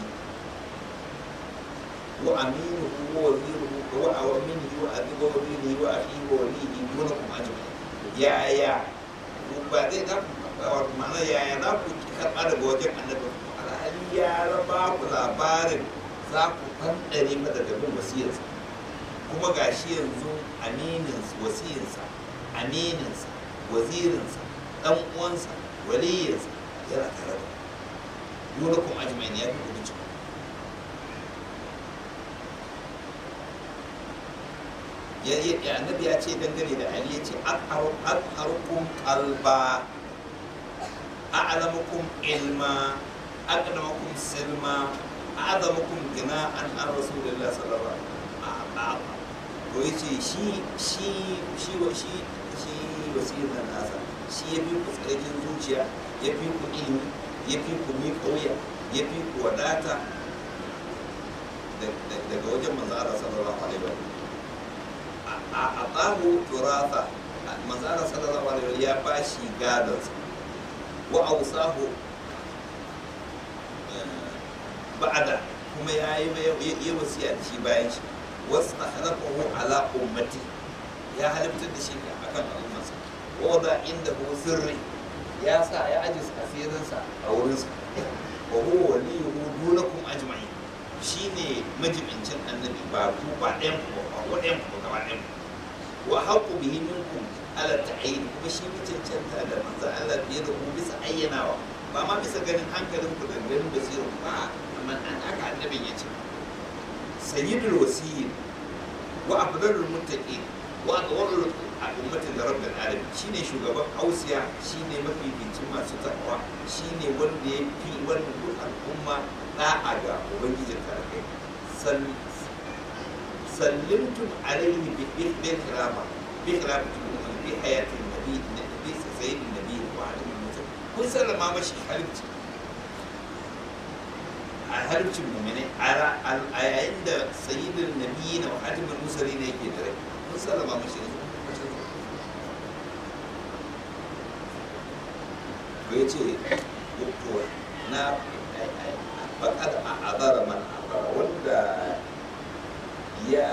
wa aminuhu wa waziruhu wa awaminihi wa abi wa wazirihi wa akhihi wa walihi dunakum ajma'in ya ya ba zai da ma'ana yaya za ku karɓa daga wajen annabi alhali ya raba ku labarin za ku fandare mata da bin wasiyarsa kuma ga shi yanzu amininsa wasiyarsa amininsa wazirinsa ɗan uwansa waliyinsa yana tare da dole kuma ajmain ya fi kudu cikin ya ya annabi ya ce dangane da ali ya ce atharukum qalba a'lamukum ilma aqdamakum silma a'zamukum gina'an an rasulillah sallallahu alaihi wasallam to yace shi shi shi wa shi shi wasirin nasa shi ya fi ku tsarkin zuciya ya fi ku ilimi ya fi ku mi kauya ya fi ku wadata daga wajen manzo Allah sallallahu alaihi wasallam a abahu turasa manzo Allah sallallahu alaihi wasallam ya bashi gadonsa wa ausahu ba'da kuma ya yi ya wasiya da shi bayan shi wasu halafahu ala ummati ya halittar da shi akan al'ummarsa wa da inda hu sirri ya sa ya aji asirinsa a wurinsa wa huwa waliyuhu dunakum ajma'in shine majibincin annabi ba ku ba ɗayan ku ba ko ɗayan ku gaba ɗayan ku wa haqqu bihi minkum ala ta'yin kuma shi ne cancanta da manzo Allah fiye da ku bisa ayyanawa ba ma bisa ganin hankalin ku da ganin basirin ku ba amma an aka annabin ya ce sayyidul wasiyyin wa afdalul muttaqin wa atwarul al'ummatin da rabbil alamin shine shugaban ausiya shine mafificin masu takawa shine wanda ya fi wanda duk al'umma da'a ga ubangijin tarakai sallimtum alaihi bi bil khilama bi khilafati bi hayatin nabi nabi sayyidin nabi wa alihi mutum kun sallama mashi halifci a harcin mummune a yayin da sayyidin nabi na hatimin musali ne yake da rai kun sallama mashi ne ko ya ce to na faƙar a azara man azara wanda ya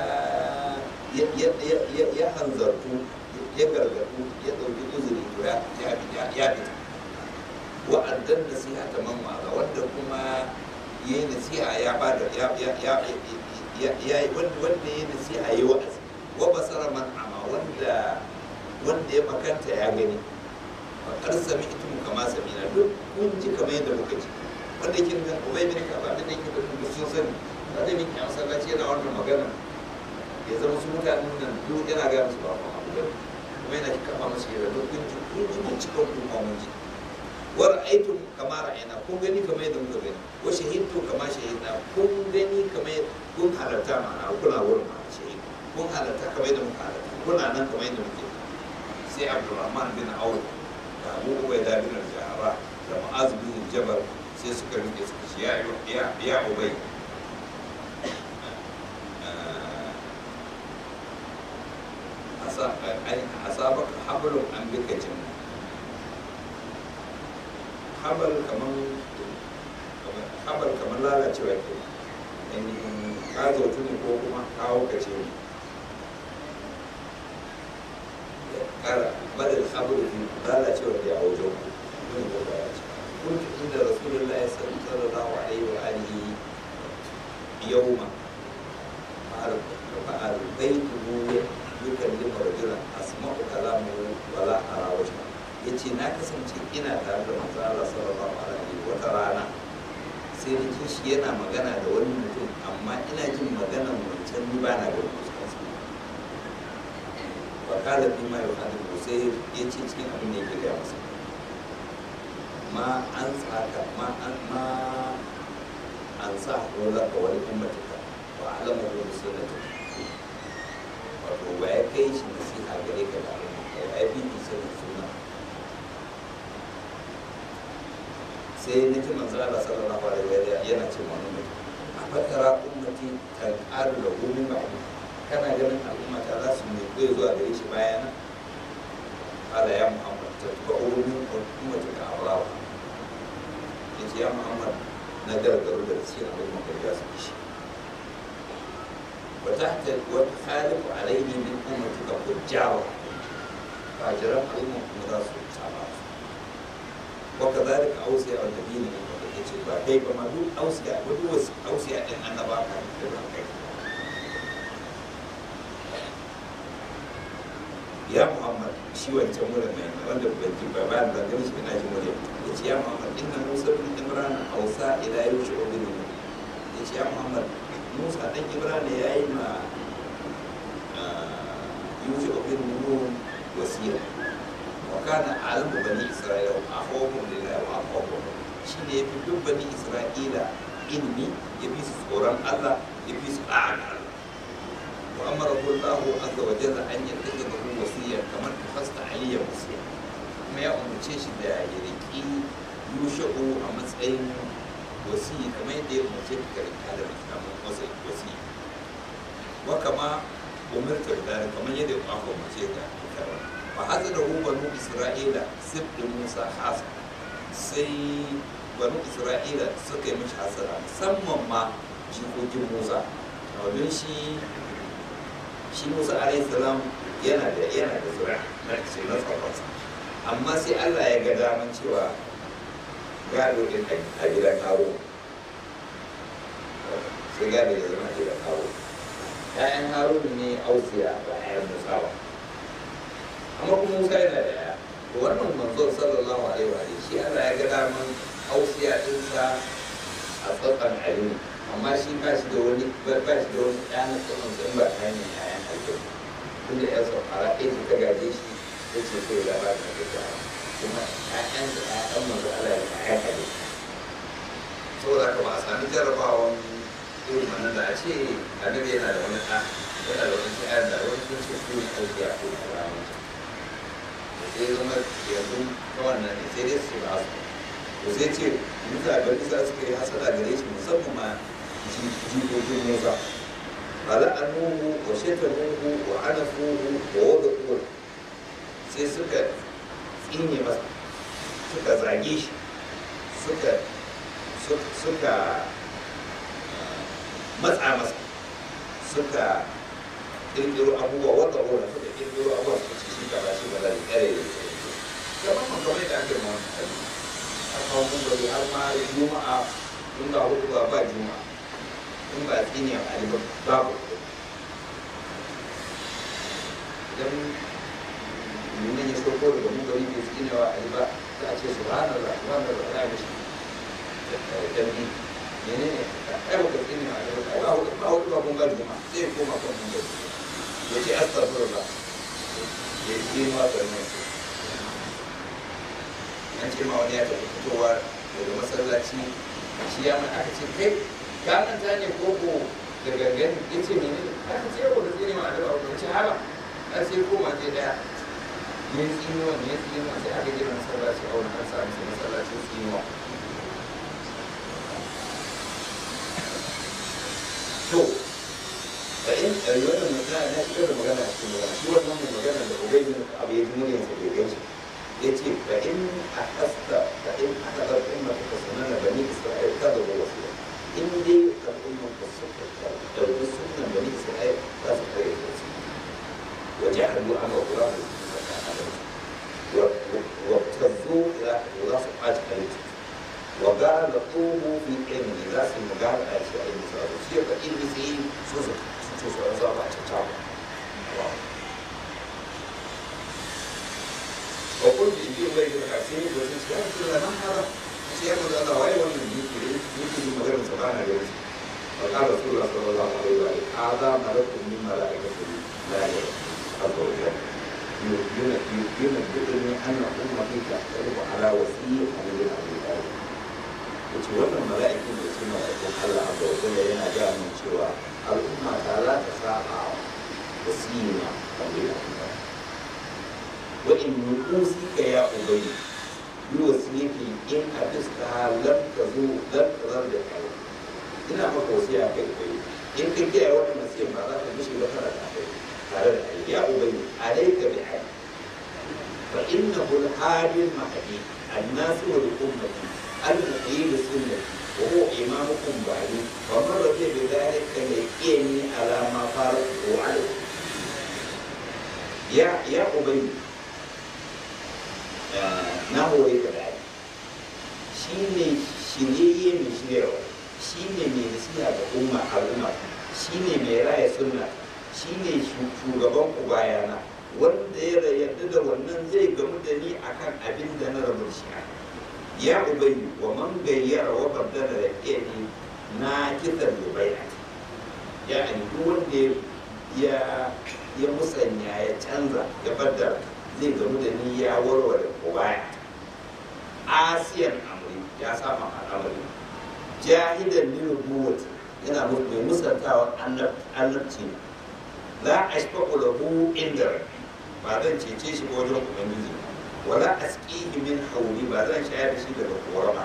ya hanzartu ya gargadu ya ɗauki uzuri to ya fita wa'addan nasiha ta man ma'aza wanda kuma ya yi nasiha ya ba da ya ya ya ya wanda ya yi nasiha ya yi wa'azi wa basara man ama wanda wanda ya makanta ya gani fakar sami ita mu kama sami na duk kun ji kamar yadda muka ji wanda yake nufin ubai bin kaba da yake da duk sun sani da da miki a masallaci yana wannan magana ya zama su mutanen nan duk yana ga musu ba kuma abu kuma yana ki kama musu yadda duk kun ji kun ji mun cikin kun ma mun ji wa ra'aytum kama ra'ayna kun gani kamar yadda muka gani wa shahidtu kama shahidna kun gani kamar kun halarta ma'ana kuna wurin ma shahid kun halarta kamar yadda muka halarta kuna nan kamar yadda muke sai abdurrahman bin auf da abu ubaida bin al-jahra da mu'az bin jabal sai suka rike suka ce ya ya ya ubai asabaka hablum an bika jinna habal kaman habal kaman lalacewa ke ainihin ka zautu ne ko kuma kawo ka ce ne kara badal habal fi lalacewa da ya wajen ku ne ko ba ya ce كنت عند رسول الله صلى الله عليه وآله يوما فألقيته يكلم رجلا أسمع كلامه ولا أرى وجهه yace na kasance ina tare da manzo Allah sallallahu alaihi wa rana sai na ji shi yana magana da wani mutum amma ina jin maganan wancan ni ba na ga fuskarsa wa kala fi ma yuhadithu sai ya ce cikin abin da yake ga masa ma an tsaka ma an ma an sa rola ka wani ummatika wa alama ko sunnati wato ba ya kai shi nasiha gare ka da al'umma ya bi ki sanin sunna sai na ji manzo Allah sallallahu alaihi wa sallam yana ce mana mutum a fatara ummati kan aru da gumi ba kana ganin al'umma ta za su mai zai zuwa gare shi bayana ala ya muhammad ta tuba urumin ummati ka abrawa ya ce ya muhammad na gargaru da cikin al'umma ka riga su shi وتحت وتخالف عليه من أمتك فجارا فاجرا أمة مراس سابعة وكذلك أوصياء النبيين من قبل ba kai ba ma duk ausiya ba duk wasu ausiya din annaba ka da kai ya muhammad shi wancan wurin mai wanda ban ji ba bayan da gani shi ina jin wurin ya ce ya muhammad inna musa bin imran ausa ila yusha ibn ya ce ya muhammad musa dan imran ya yi ma yusha ibn nun wasiya wa kana alamu bani isra'ila wa akhawhum lillahi wa akhawhum shi ne ya fi duk bani isra'ila ilmi ya fi su tsoron allah ya fi su ɗa'a ga allah wa amara kullahu azza wa jalla an yattaka da hu wasiya kamar ta fasta aliyya wasiya kuma ya umarce shi da ya riƙi yusha'u a matsayin wasiya kamar yadda ya umarce ka ka riƙa da matsayin wasiya wa kama umarta da kamar yadda ya umarce ka ka fa hazara hu banu isra'ila sibdin musa hasa sai banu isra'ila suka yi mashi hasara musamman ma jikokin musa domin shi shi musa alayhi salam yana da yana da zura na ce na tsakonsa amma sai allah ya ga daman cewa gado din a gidan karo sai gane ya zama gidan harun ƴaƴan harun ne ausiya ba ƴaƴan musa ba amma kuma musa yana da ƴaƴa to wannan manzo sallallahu alaihi wa alihi shi Allah ya ga daman ausiya ɗinsa a tsatsan alimi amma shi ba shi da wani ba shi da wani ɗa na tsatsan sa in ba ta hanyar ƴaƴan aljanna tunda ƴan safara ɗaya ce ta gaje shi ta ce sai ya ba ta da kuma ƴaƴan da ƴaƴan manzo Allah ya ƴaƴan aljanna saboda haka ba a sami jarabawan irin wannan da a ce annabi yana da wani ɗa yana da wani ƴaƴan da wani sun ce su ne ausiya ko karamin sai zama yanzu ta wannan ne sai dai su ba su to sai ce musa ga nisa suka yi hasada gare shi musamman ma jikokin musa ala annuhu wa shatamuhu wa anafuhu wa wada kuwa sai suka tsine masa suka zage shi suka suka matsa masa suka kirkiro abubuwa wata wata suka kirkiro abubuwa suka ce shi kaza shi ba da kare da kamar man kamar da ake ma wani kalli a kawo mun bari har ma juma'a in ba hudu ba ba juma'a in ba tsini a ali babu idan nuna ya sauko daga mun bari bai tsini wa ali ba za a ce subhanallah subhanallah ya mishi dambi menene ai ba ka tsini wa ali ba ba hudu ba hudu ba mun bari juma'a sai koma kan mun bari ya ce astaghfirullah ya yi ma karnin su an ce ma wani ya taɓa fitowa daga masallaci shi ya mai aka ce kai ka manta ne koko da gangan ya ce mene ne aka ce yau da tsini ma a daga wani ce haba a sai koma je daya ne tsinuwa ne tsinuwa sai aka gina masallaci a wani an sami su masallacin tsinuwa to da in wannan magana na shigar da magana a cikin magana shi wannan mai magana da ubai bin abu ya ji muryarsa bai gaishe ya ce fa in a kasta fa in aka bar umma ta sunana bani isra'il ta da wasu in dai al'umman ka suka ɗauki sunan bani isra'il za su kare da su waje hannu an wa kura da wa tazo ila za su ɓaci halittu wa gara da tsoho fi ilmi za su yi magana a shi a ilmi sa shi ya faɗi ilmi sai su su su su su ba a cacawa وقلت إنجيل غير الحسين وقلت يا رسول الله ما هذا؟ يا رسول الله وأي وانا يمكن يمكن مجرد سبحانه جلس فقال رسول الله صلى الله عليه وسلم هذا ملك من ملائكة الله عز وجل ينبئني أن أمتي تختلف على وسيء علي بن أبي طالب yace wannan mala'ikun da su mala'ikun Allah azza wa jalla yana ga min cewa al'umma ta za ta saba wasiyina kamar da وإن نقوسك يا أبي بوسيلتي إن أبستها لم تزول لم تزل بحياتي ina maka wasiya kai kai in ka kiyaye wannan nasiha ba za ka mishi ba kana da kai tare da kai ya ubangi alayka bi hayy fa innahu al-hadi al-mahdi an-nasir li ummati al-muqim bi sunnati wa huwa imamukum ba'di wa man radiya bi dhalika yaqini ala ma faraqu alayhi ya ya ubangi na hore ka da shi ne shiryayye mai shiryarwa shi ne mai nasiha ga umma al'umma shi ne mai raya sunna shi ne shugaban ku bayana wanda ya yarda da wannan zai gamu da ni akan abin da na rabu shi ya ubayi wa man gayyara wa baddala da ni na kitan da bayani ya duk wanda ya ya musanya ya canza ya baddala zai gamu da ni ya warware ko baya asiyan amri ya saba al'amari jahidan ni nubuwati yana mai musantawa annabci la ashfaqu lahu inda rabbi ba zan cece shi wajen ubangiji wala asqihi min hawli ba zan shayar da shi daga korama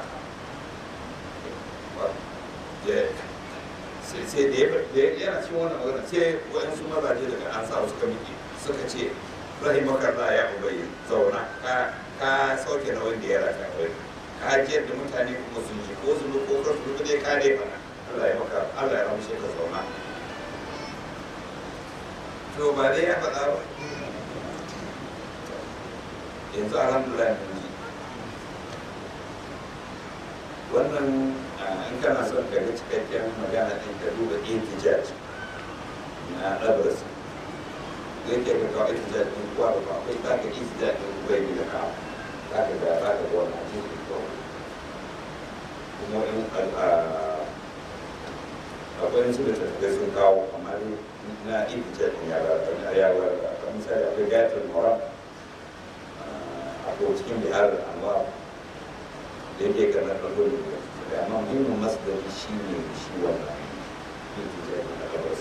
sai sai da ya yana cikin wannan magana sai waɗansu mazaje daga an sa suka miƙe suka ce rahimaka Allah ya ubayi zauna ka ka sauke na wanda ya raka wai ka jiyar da mutane kuma sun ji ko su ko ka su dai ka dai fara Allah ya maka Allah ya ramshe ka zauna to ba dai ya faɗa ba yanzu alhamdulillah mun ji wannan in kana son ka ga cikakken magana ɗin ka duba intijaj na ɗabras zai ke ka kawo intijaj ɗin kuwa da akwai za ka intijaj ɗin kuwa yi da kawo za ka ga za ka ga wannan cikin kawai kuma in akwai su da tafiya sun kawo amma dai na intijaj ɗin ya ba da ya ba da misali akwai gayatul mora akwai cikin bihar anwar da yake ga na ɗago ne da amma muhimmin masdari shi ne shi wannan yake da na gabas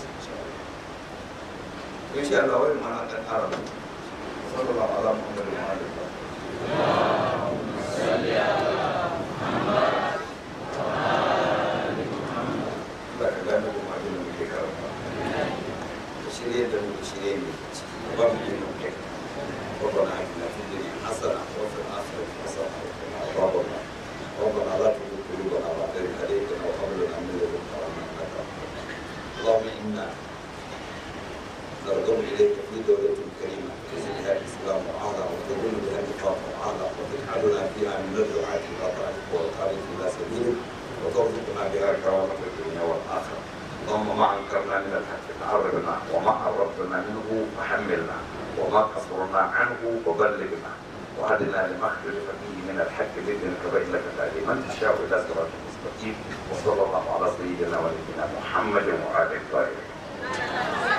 insha Allah wani mana ɗan ƙara mu sallallahu ala muhammad wa alihi ba ka gane kuma abin da muke karanta da shirye da mu shirye ne ba mu yi mu kai ربنا اتنا في الدنيا حسنه وفي الاخره حسنه وقنا عذاب النار ربنا لا تزغ قلوبنا بعد إذ هديتنا وهب لنا من لدنك رحمة إنك أنت اللهم إنا نرغب إليك في دولة كريمة تزل بها الإسلام وأعلى وتذل بها النفاق وأعلى وتجعلنا فيها من الدعاة إلى طاعتك والخالق إلى سبيلك وترزقنا بها كرامة الدنيا والآخرة اللهم ما أنكرنا من الحق فعرضنا وما عرضنا منه فحملنا وما قصرنا عنه وبلغنا وهدنا لما اختلف فيه من الحق باذنك فانك تهدي من تشاء الى صراط مستقيم وصلى الله على سيدنا ونبينا محمد وعلى اله وصحبه